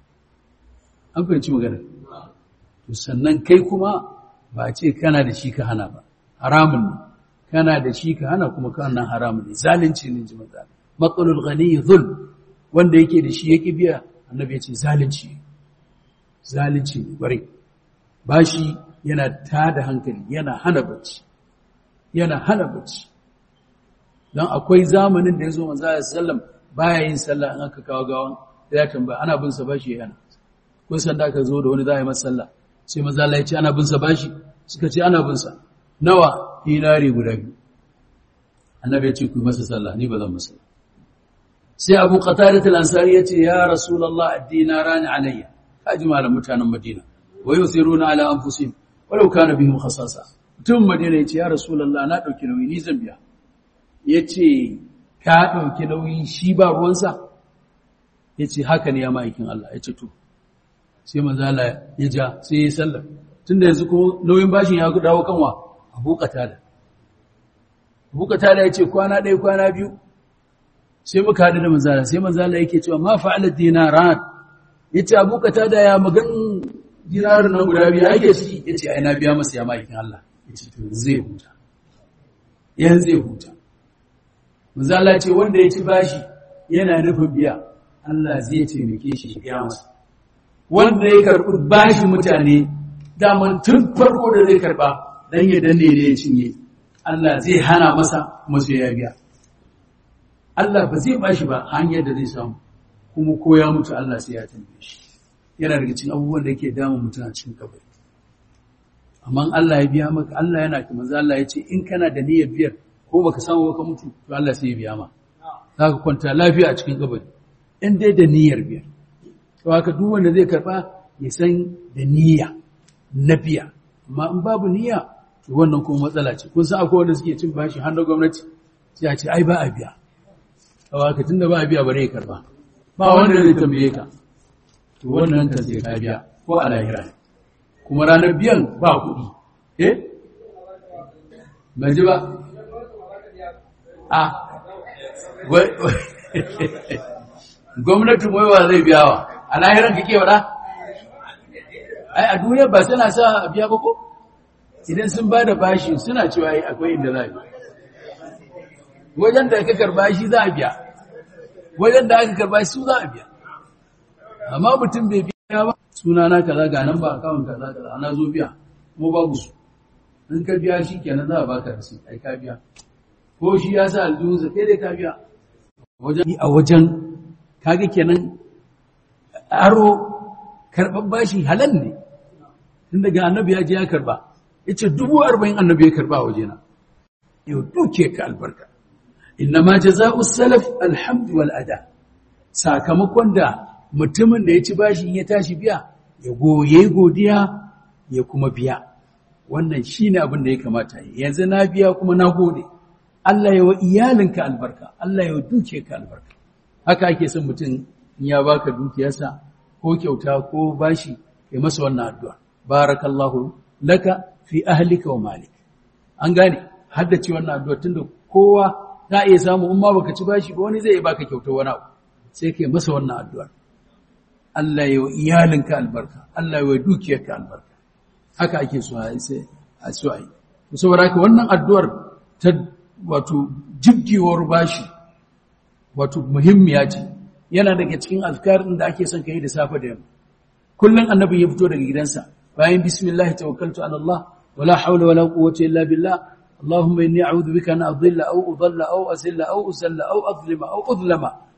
an fahimci magana to sannan kai kuma ba ce kana da shi ka hana ba haramun ne kana da shi ka hana kuma kana haramun ne zalunci ne ji maza matsalul ghani zul wanda yake da shi yake biya annabi ya ce zalunci zalunci ne bare bashi yana tada hankali yana hana bacci yana hana bacci dan akwai zamanin da yazo manzo sallam baya yin sallah in aka kawo gawan da ya tambaya ana bin sa bashi yana kun san da aka zo da wani za a yi masa sallah sai manzo Allah ya ce ana bin sa bashi suka ce ana bin sa nawa dinari guda biyu annabi ya ce ku masa sallah ni ba zan masa sai abu qatadah al-ansari ya ce ya rasulullah ad-dinaran alayya kaji malam mutanen madina wa yusiruna ala anfusihim walau kana bihim khasasa mutum madina ya ce ya rasulullah na dauki nauyi ni zan biya yace ka dauki nauyi shi ba ruwansa yace haka ne ya ma'aikin Allah yace to sai manzo Allah ya ja sai ya sallar tunda yanzu kuma nauyin bashin ya dawo kanwa abu qatada abu qatada yace kwana ɗaya kwana biyu sai muka haɗu da manzala sai manzala yake cewa ma fa'ala dinaran yace abu qatada ya magan dinarin nan guda biyu ake ciki yace ai na biya masa ya maikin Allah yace to zai huta yan zai huta manzala ce wanda ya ci bashi yana nufin biya Allah zai taimake shi ya biya masa wanda ya karɓi bashi mutane daman tun farko da zai karɓa dan ya danne ne ya cinye Allah zai hana masa kuma sai ya biya Allah ba zai bashi ba hanyar da zai samu kuma ko ya mutu Allah sai ya tambaye shi yana daga cikin abubuwan da yake damun mutum a cikin kabari amma Allah ya biya maka Allah yana kuma manzo Allah ya ce in kana da niyyar biyar ko baka samu ba ka mutu to Allah sai ya biya ma zaka kwanta lafiya a cikin kabari in dai da niyyar biyar to haka duk wanda zai karba ya san da niyya na biya amma in babu niyya to wannan kuma matsala ce kun san akwai wanda suke cin bashi har na gwamnati sai a ce ai ba a biya a tun da ba a biya bare ya karba ba wanda zai tambaye ka to wannan kan sai ka biya ko a lahira kuma ranar biyan ba kuɗi eh ban ji ba a gwamnatin waiwa zai biya wa a lahiran ka ke wada ai a duniya ba suna sa a biya ba ko idan sun ba da bashi suna cewa akwai inda za a biya wajen da aka karba shi za a biya wajen da aka karba shi su za a biya amma mutum bai biya ba suna na kaza ga nan ba akawun kaza kaza ana zo biya kuma babu su in ka biya shi kenan za a baka rasu ai ka biya ko shi ya sa aljihunsa kai dai ka biya wajen a wajen kaga kenan aro karɓar bashi halal ne tun daga annabi ya je ya karba ya ce dubu arba'in annabi ya karba a wajena yau duke ka albarka innama jaza'u salaf alhamdu wal ada sakamakon da mutumin da ya ci bashi ya tashi biya ya goye godiya ya kuma biya wannan shine abin da ya kamata yanzu na biya kuma na gode Allah ya wa iyalinka albarka Allah ya duke ka albarka haka ake son mutum in ya baka dukiyarsa ko kyauta ko bashi kai masa wannan addu'a barakallahu laka fi ahlika wa malik an gane haddace wannan addu'a tunda kowa za a iya samu in ma baka ci bashi ba wani zai baka kyautar wani abu sai kai masa wannan addu'ar Allah ya wa iyalinka albarka Allah ya wa dukiyarka albarka haka ake so a sai a so a yi saboda haka wannan addu'ar ta wato jibgewar bashi wato muhimmiya ce yana daga cikin azkarin da ake son kai da safe da yamma kullun annabi ya fito daga gidansa bayan bismillah tawakkaltu ala Allah wala hawla wala quwwata illa billah اللهم إني أعوذ بك أن أضل أو أضل أو أزل أو أزل أو أظلم أو أظلم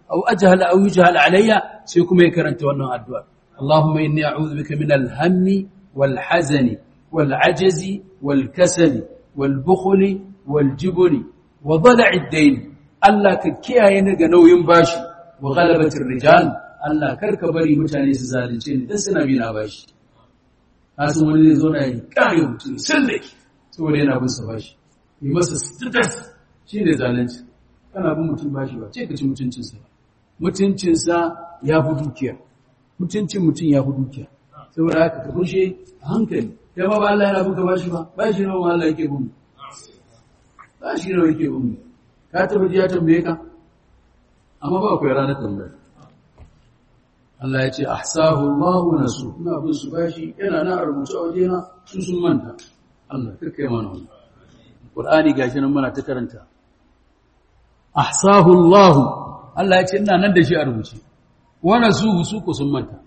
aw ajhala aw yujhal alayya sai kuma ya karanta wannan addu'a Allahumma inni a'udhu bika min al-hammi wal hazani wal ajazi wal kasali wal bukhli wal jibni wa dala'i ad-dayn Allah ka kiyaye ni ga nauyin bashi wa ghalabatir rijal Allah karka bari mutane su zalunce ni dan suna bi na bashi kasan wani zai zo na yi kare mutum sun da ke saboda yana bin sa bashi yi masa status shi ne zalunci kana bin mutum bashi ba ce ka ci mutuncinsa ba mutuncinsa ya fi dukiya mutuncin mutum ya fi dukiya saboda haka ka kushe a hankali ya ba ba Allah yana buka bashi ba bashi nawa ma Allah yake bin mu bashi nawa yake bin mu ka taba ji ya tambaye ka amma ba akwai ranar tambaya Allah ya ce ahsahu Allah wa nasu ina bin su bashi yana na rubuce a wajena su sun manta Allah kake mana wannan Qur'ani gashi nan muna ta karanta ahsahu Allah Allah ya ce ina nan da shi a rubuce wa nasu su ku sun manta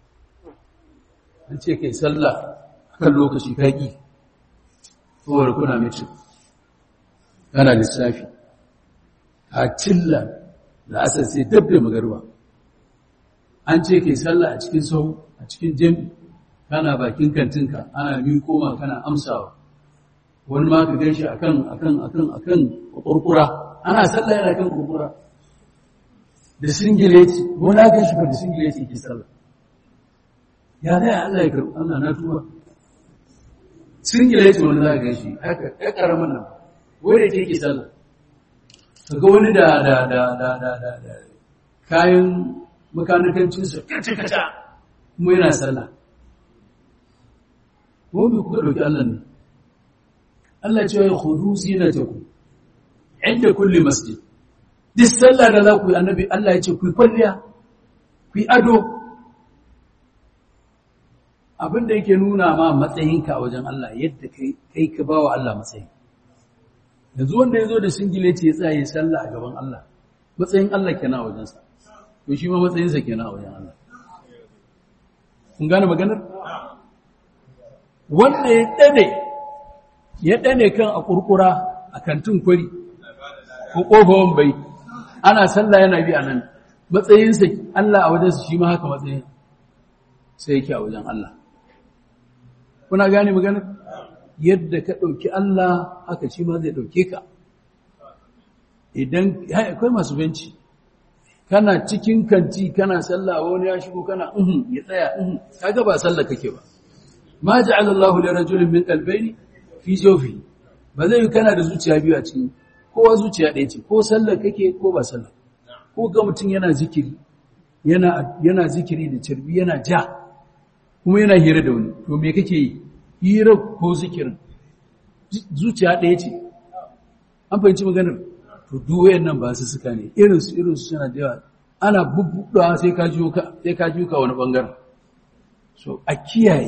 an ce kai sallah kan lokaci kaki saboda kuna mutum kana lissafi a cilla da asar sai dabbe magarba an ce kai sallah a cikin sau a cikin jami kana bakin kantinka ana biyu koma kana amsawa wani ma ka gaishe akan akan akan akan kurkura ana sallah yana kan kurkura da singileti wani aka shi da singileti ke sallah ya zai Allah ya karɓi Allah na tuba singileti wani za ka gaishe haka ya karamin nan wanda ke ke sallah kaga wani da da da da da da kayan makanikancinsa kata-kata kuma yana sallah wani kuka ɗauki Allah ne Allah ce ya hudu zinataku inda kulle masjid duk sallah da za ku yi annabi Allah ya ce ku yi kwalliya ku yi ado abinda yake nuna ma matsayinka a wajen Allah yadda kai ka ba wa Allah matsayi yanzu wanda ya zo da singileti ya tsaye sallah a gaban Allah matsayin Allah kenan a wajensa to shi ma matsayinsa kenan a wajen Allah kun gane maganar wanda ya dane ya dane kan a kurkura a kantin kwari ko kofawan bai ana sallah yana bi a nan matsayinsa Allah a wajensa shi ma haka matsayin sai yake a wajen Allah kuna gane maganar yadda ka ɗauki Allah haka shi ma zai ɗauke ka idan akwai masu benci kana cikin kanti kana sallah wani ya shigo kana uhun ya tsaya uhun kaga ba sallah kake ba ma ja'ala Allahu li rajulin min qalbayni fi jawfi ba zai yi kana da zuciya biyu a cikin kowa zuciya ɗaya ce ko sallah kake ko ba sallah ko ga mutum yana zikiri yana yana zikiri da cirbi yana ja kuma yana hira da wani to me kake yi hira ko zikirin zuciya ɗaya ce an fahimci maganar to duk wayannan ba su suka ne irin su irin su suna da yawa ana bubbudawa sai ka jiyo ka sai ka jiyo ka wani bangaren so a kiyaye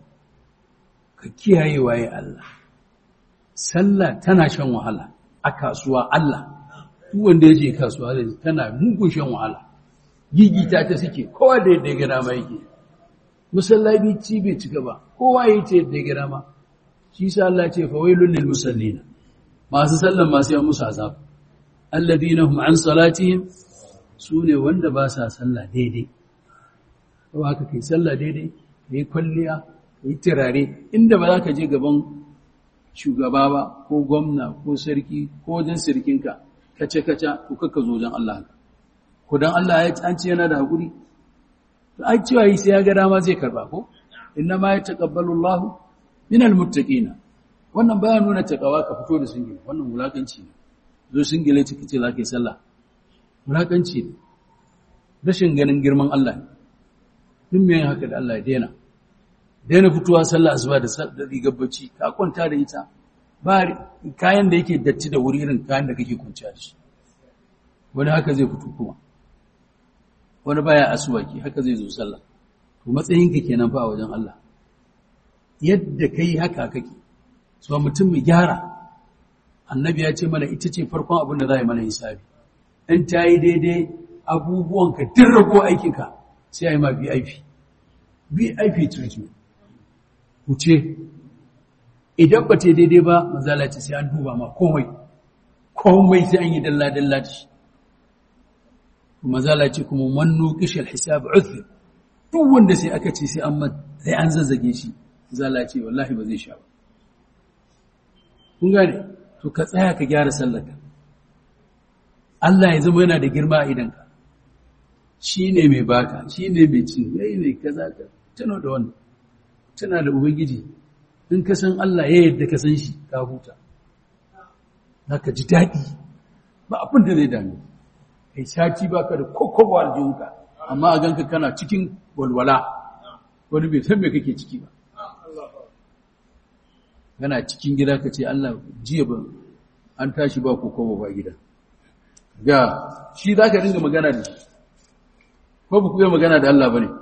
ka kiyaye waye Allah sallah tana shan wahala a kasuwa Allah duk wanda yaje kasuwa zai tana mugun shan wahala gigita ta suke kowa da yadda ya gana ma yake musallabi ci bai cika ba kowa yayi ta yadda ya gana ma shi sa Allah ce fa wailul lil musallina masu sallan masu yan musu azab alladhina hum an salatihim sune wanda ba sa sallah daidai ko haka kai sallah daidai kai kwalliya kai tirare inda ba za ka je gaban shugaba ba ko gwamna ko sarki ko wajen sirkinka kace kace ko kakka zo wajen Allah ko dan Allah ya an ce yana da hakuri ai cewa yi sai ya ga dama zai karba ko inna ma yataqabbalu Allahu minal muttaqina wannan baya nuna takawa ka fito da singile wannan wulakanci ne zo singile ciki ce zaka yi sallah wulakanci ne rashin ganin girman Allah ne duk me haka da Allah ya daina daina fitowa sallah asuba da rigar bacci ka kwanta da ita ba kayan da yake datti da wuri irin kayan da kake kwanciya da shi wani haka zai fito kuma wani baya asuwaki haka zai zo sallah to matsayinka kenan fa a wajen Allah yadda kai haka kake so mutum mai gyara annabi ya ce mana ita ce farkon abin da za a yi mana hisabi in ta yi daidai abubuwanka duk rago aikinka sai a yi ma vip vip treatment wuce idan ba ta daidai ba mazala ce sai an duba ma komai komai sai an yi dalla-dalla da shi kuma zala ce kuma mannu kishal hisab uthir duk wanda sai aka ce sai an sai an zazzage shi zala ce wallahi ba zai sha ba kun gane to ka tsaya ka gyara sallarka Allah ya zama yana da girma a idanka shi ne mai baka shi ne mai cin yayi ne kaza ka tana da wannan tana da ubangiji in ka san Allah ya yadda ka san shi ka huta zaka ji daɗi ba abin da zai dame kai sati baka da kokobo aljihunka amma a ganka kana cikin walwala wani bai san me kake ciki ba kana cikin gida ka ce Allah jiya ba an tashi ba kokobo ba gida ga shi za ka dinga magana da shi ko ba ku yi magana da Allah ba ne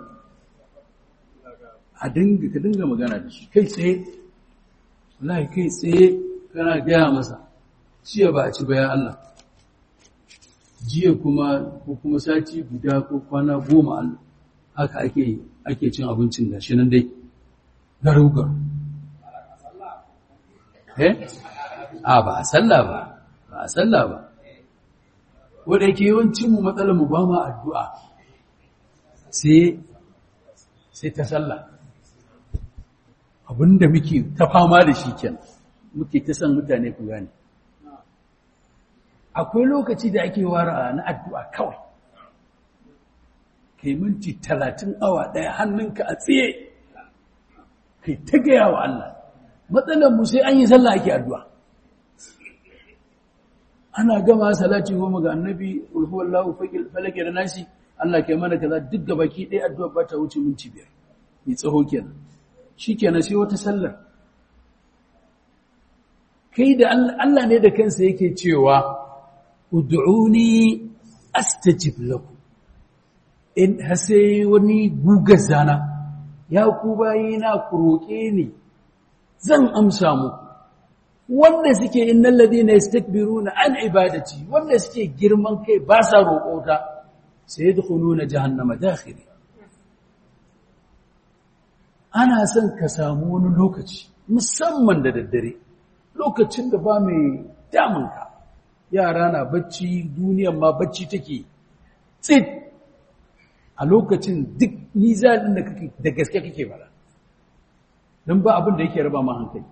a dinga ka dinga magana da shi kai tsaye wallahi kai tsaye kana gaya masa jiya ba a ci bayan Allah jiya kuma ko kuma sati guda ko kwana goma Allah haka ake ake cin abincin gashi nan dai garau garau eh a ba a sallah ba ba a sallah ba wanda yake yawancin mu matsalar mu ba ma addu'a sai sai ta sallah abinda muke ta fama da shi kenan muke ta san mutane ku gane akwai lokaci da ake wara na addu'a kawai kai minti talatin awa ɗaya hannunka a tsaye kai ta gaya wa Allah matsalar mu sai an yi sallah ake addu'a ana gama salati goma ga annabi ulhuwallahu falake da nasi Allah ke mana kaza duk ga baki ɗaya addu'a ba ta wuce minti biyar mai tsaho kenan shi kenan sai wata sallar kai da Allah ne da kansa yake cewa ud'uni astajib lakum in hase wani gugar zana ya ku bayina ku roƙe ni zan amsa muku wanda suke innal ladina yastakbiruna an ibadati wanda suke girman kai ba sa roƙota sai yadkhuluna jahannama dakhiri ana son ka samu wani lokaci musamman da daddare lokacin da ba mai damunka yara na bacci duniyan ma bacci take tsit a lokacin duk nizalin da kake da gaske kake bara don ba abin da yake raba ma hankali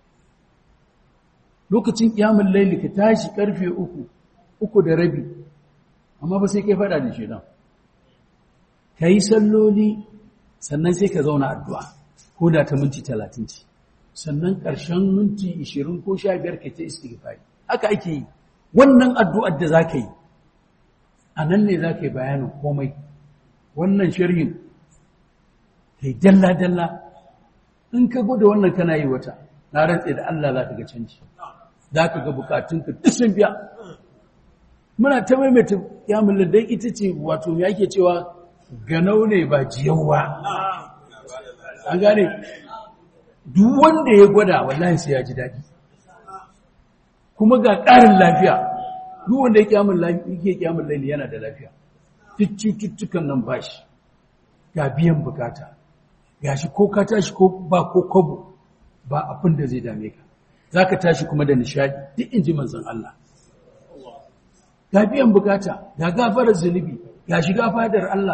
lokacin kiyamun laili ka tashi karfe uku uku da rabi amma ba sai kai fada da shi nan ka yi salloli sannan sai ka zauna addu'a ko da ta minti talatin ce sannan ƙarshen minti ishirin ko sha biyar ka ta istighfari haka ake yi wannan addu'ar da za ka yi a nan ne za ka yi bayanin komai wannan sharhin ka yi dalla-dalla in ka gwada wannan kana yi wata na rantse da Allah za ka ga canji za ka ga bukatunka duk sun biya muna ta maimaita yamin ladai ita ce wato ya ke cewa ganau ne ba jiyau ba an gane duk wanda ya gwada wallahi sai ya ji daɗi kuma ga ƙarin lafiya duk wanda ya kyamun laili yana da lafiya duk cututtukan nan ba shi ga biyan bukata ga shi ko ka tashi ko ba ko kwabo ba abin da zai dame ka za ka tashi kuma da nishadi duk in ji manzan Allah ga biyan bukata ga gafarar zunubi ga shiga fadar Allah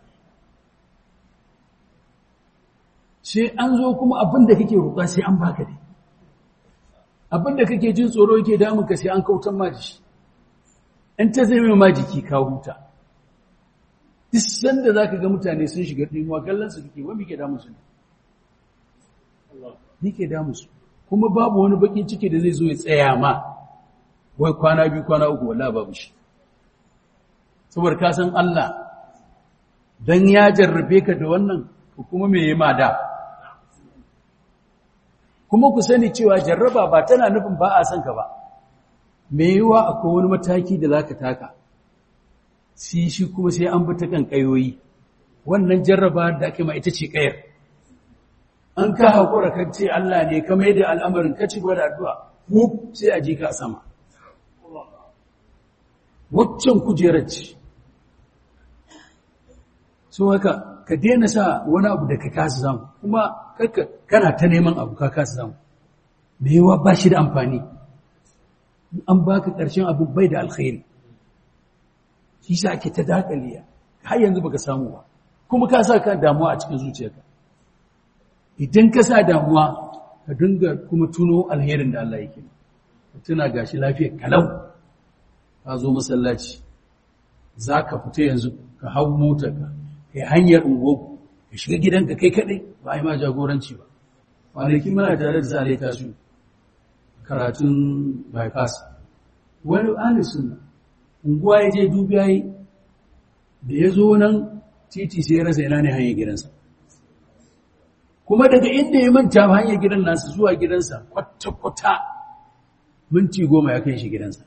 sai an zo kuma abin da kake roƙa sai an baka dai abin da kake jin tsoro yake damun ka sai an kautan ma shi in ta zai ma jiki ka huta duk sanda za ka ga mutane sun shiga ɗimuwa kallon su kake wani ke damu su ne ni ke damu su kuma babu wani bakin ciki da zai zo ya tsaya ma wai kwana biyu kwana uku wala babu shi saboda ka san Allah dan ya jarrabe ka da wannan kuma me yi ma da kuma ku sani cewa jarraba ba tana nufin ba a son ka ba me yiwa akwai wani mataki da zaka taka si shi kuma sai an bi ta kan kayoyi wannan jarraba da ake ma ita ce kayar an ka haƙura kan ce Allah ne ka mai da al'amarin ka ci gwada addu'a wuf sai a ji ka sama waccan kujerar ce so haka ka daina sa wani abu da ka kasa samu kuma kana ta neman abu ka kasa samu me yawa ba shi da amfani an baka ƙarshen abu bai da alkhairi shi sa ake ta dakaliya har yanzu baka samu ba kuma ka sa kan damuwa a cikin zuciyarka idan ka sa damuwa ka dinga kuma tuno alherin da Allah yake tuna gashi lafiyar kalau ka zo masallaci za ka fita yanzu ka hau motarka ka yi hanyar ungoku ka shiga gidanka kai kaɗai ba a yi ma jagoranci ba kwanaki muna tare da zare tasu karatun bypass wani alisun unguwa ya je dubiya yi da ya zo nan titi sai ya rasa ina ne hanyar gidansa kuma daga inda ya manta hanyar gidan nasu zuwa gidansa kwata-kwata minti goma ya kai shi gidansa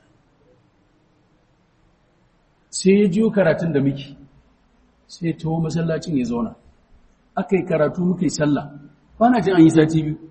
sai ya jiyo karatun da muke sai ya taho masallacin ya zauna aka yi karatu muka yi sallah na jin an yi sati biyu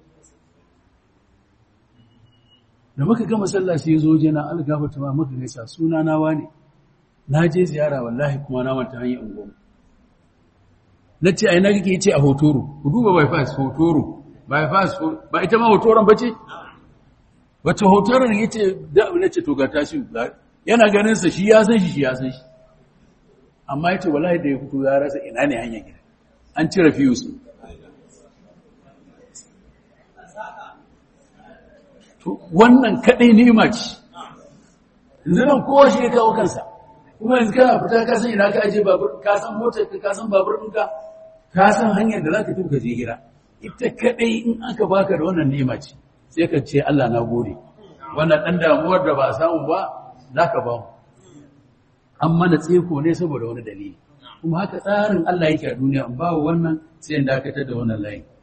da muka gama sallah sai ya zo jana algafata ma muka gaisa suna nawa ne na je ziyara wallahi kuma na manta hanyar unguwa na ce ai na kake ce a hotoro ku duba bypass hotoro bypass ba ita ma hotoron ba ce wacce hotoron ya ce da na ce to ga tashi yana ganin sa shi ya san shi shi ya san shi amma ya ce wallahi da ya fito ya rasa ina ne hanyar gida an cire fiyus to wannan kadai nema ce yanzu nan kowa shi ya kawo kansa kuma yanzu kana fita ka san ina ka aje babur ka san motar ka ka san babur ɗinka ka san hanyar da za ka tuka je gida ita kadai in aka baka da wannan nema ce sai ka ce Allah na gode wannan dan damuwar da ba a samu ba za ka ba mu an mana tseko ne saboda wani dalili kuma haka tsarin Allah yake a duniya ba wannan sai in dakatar da wannan layin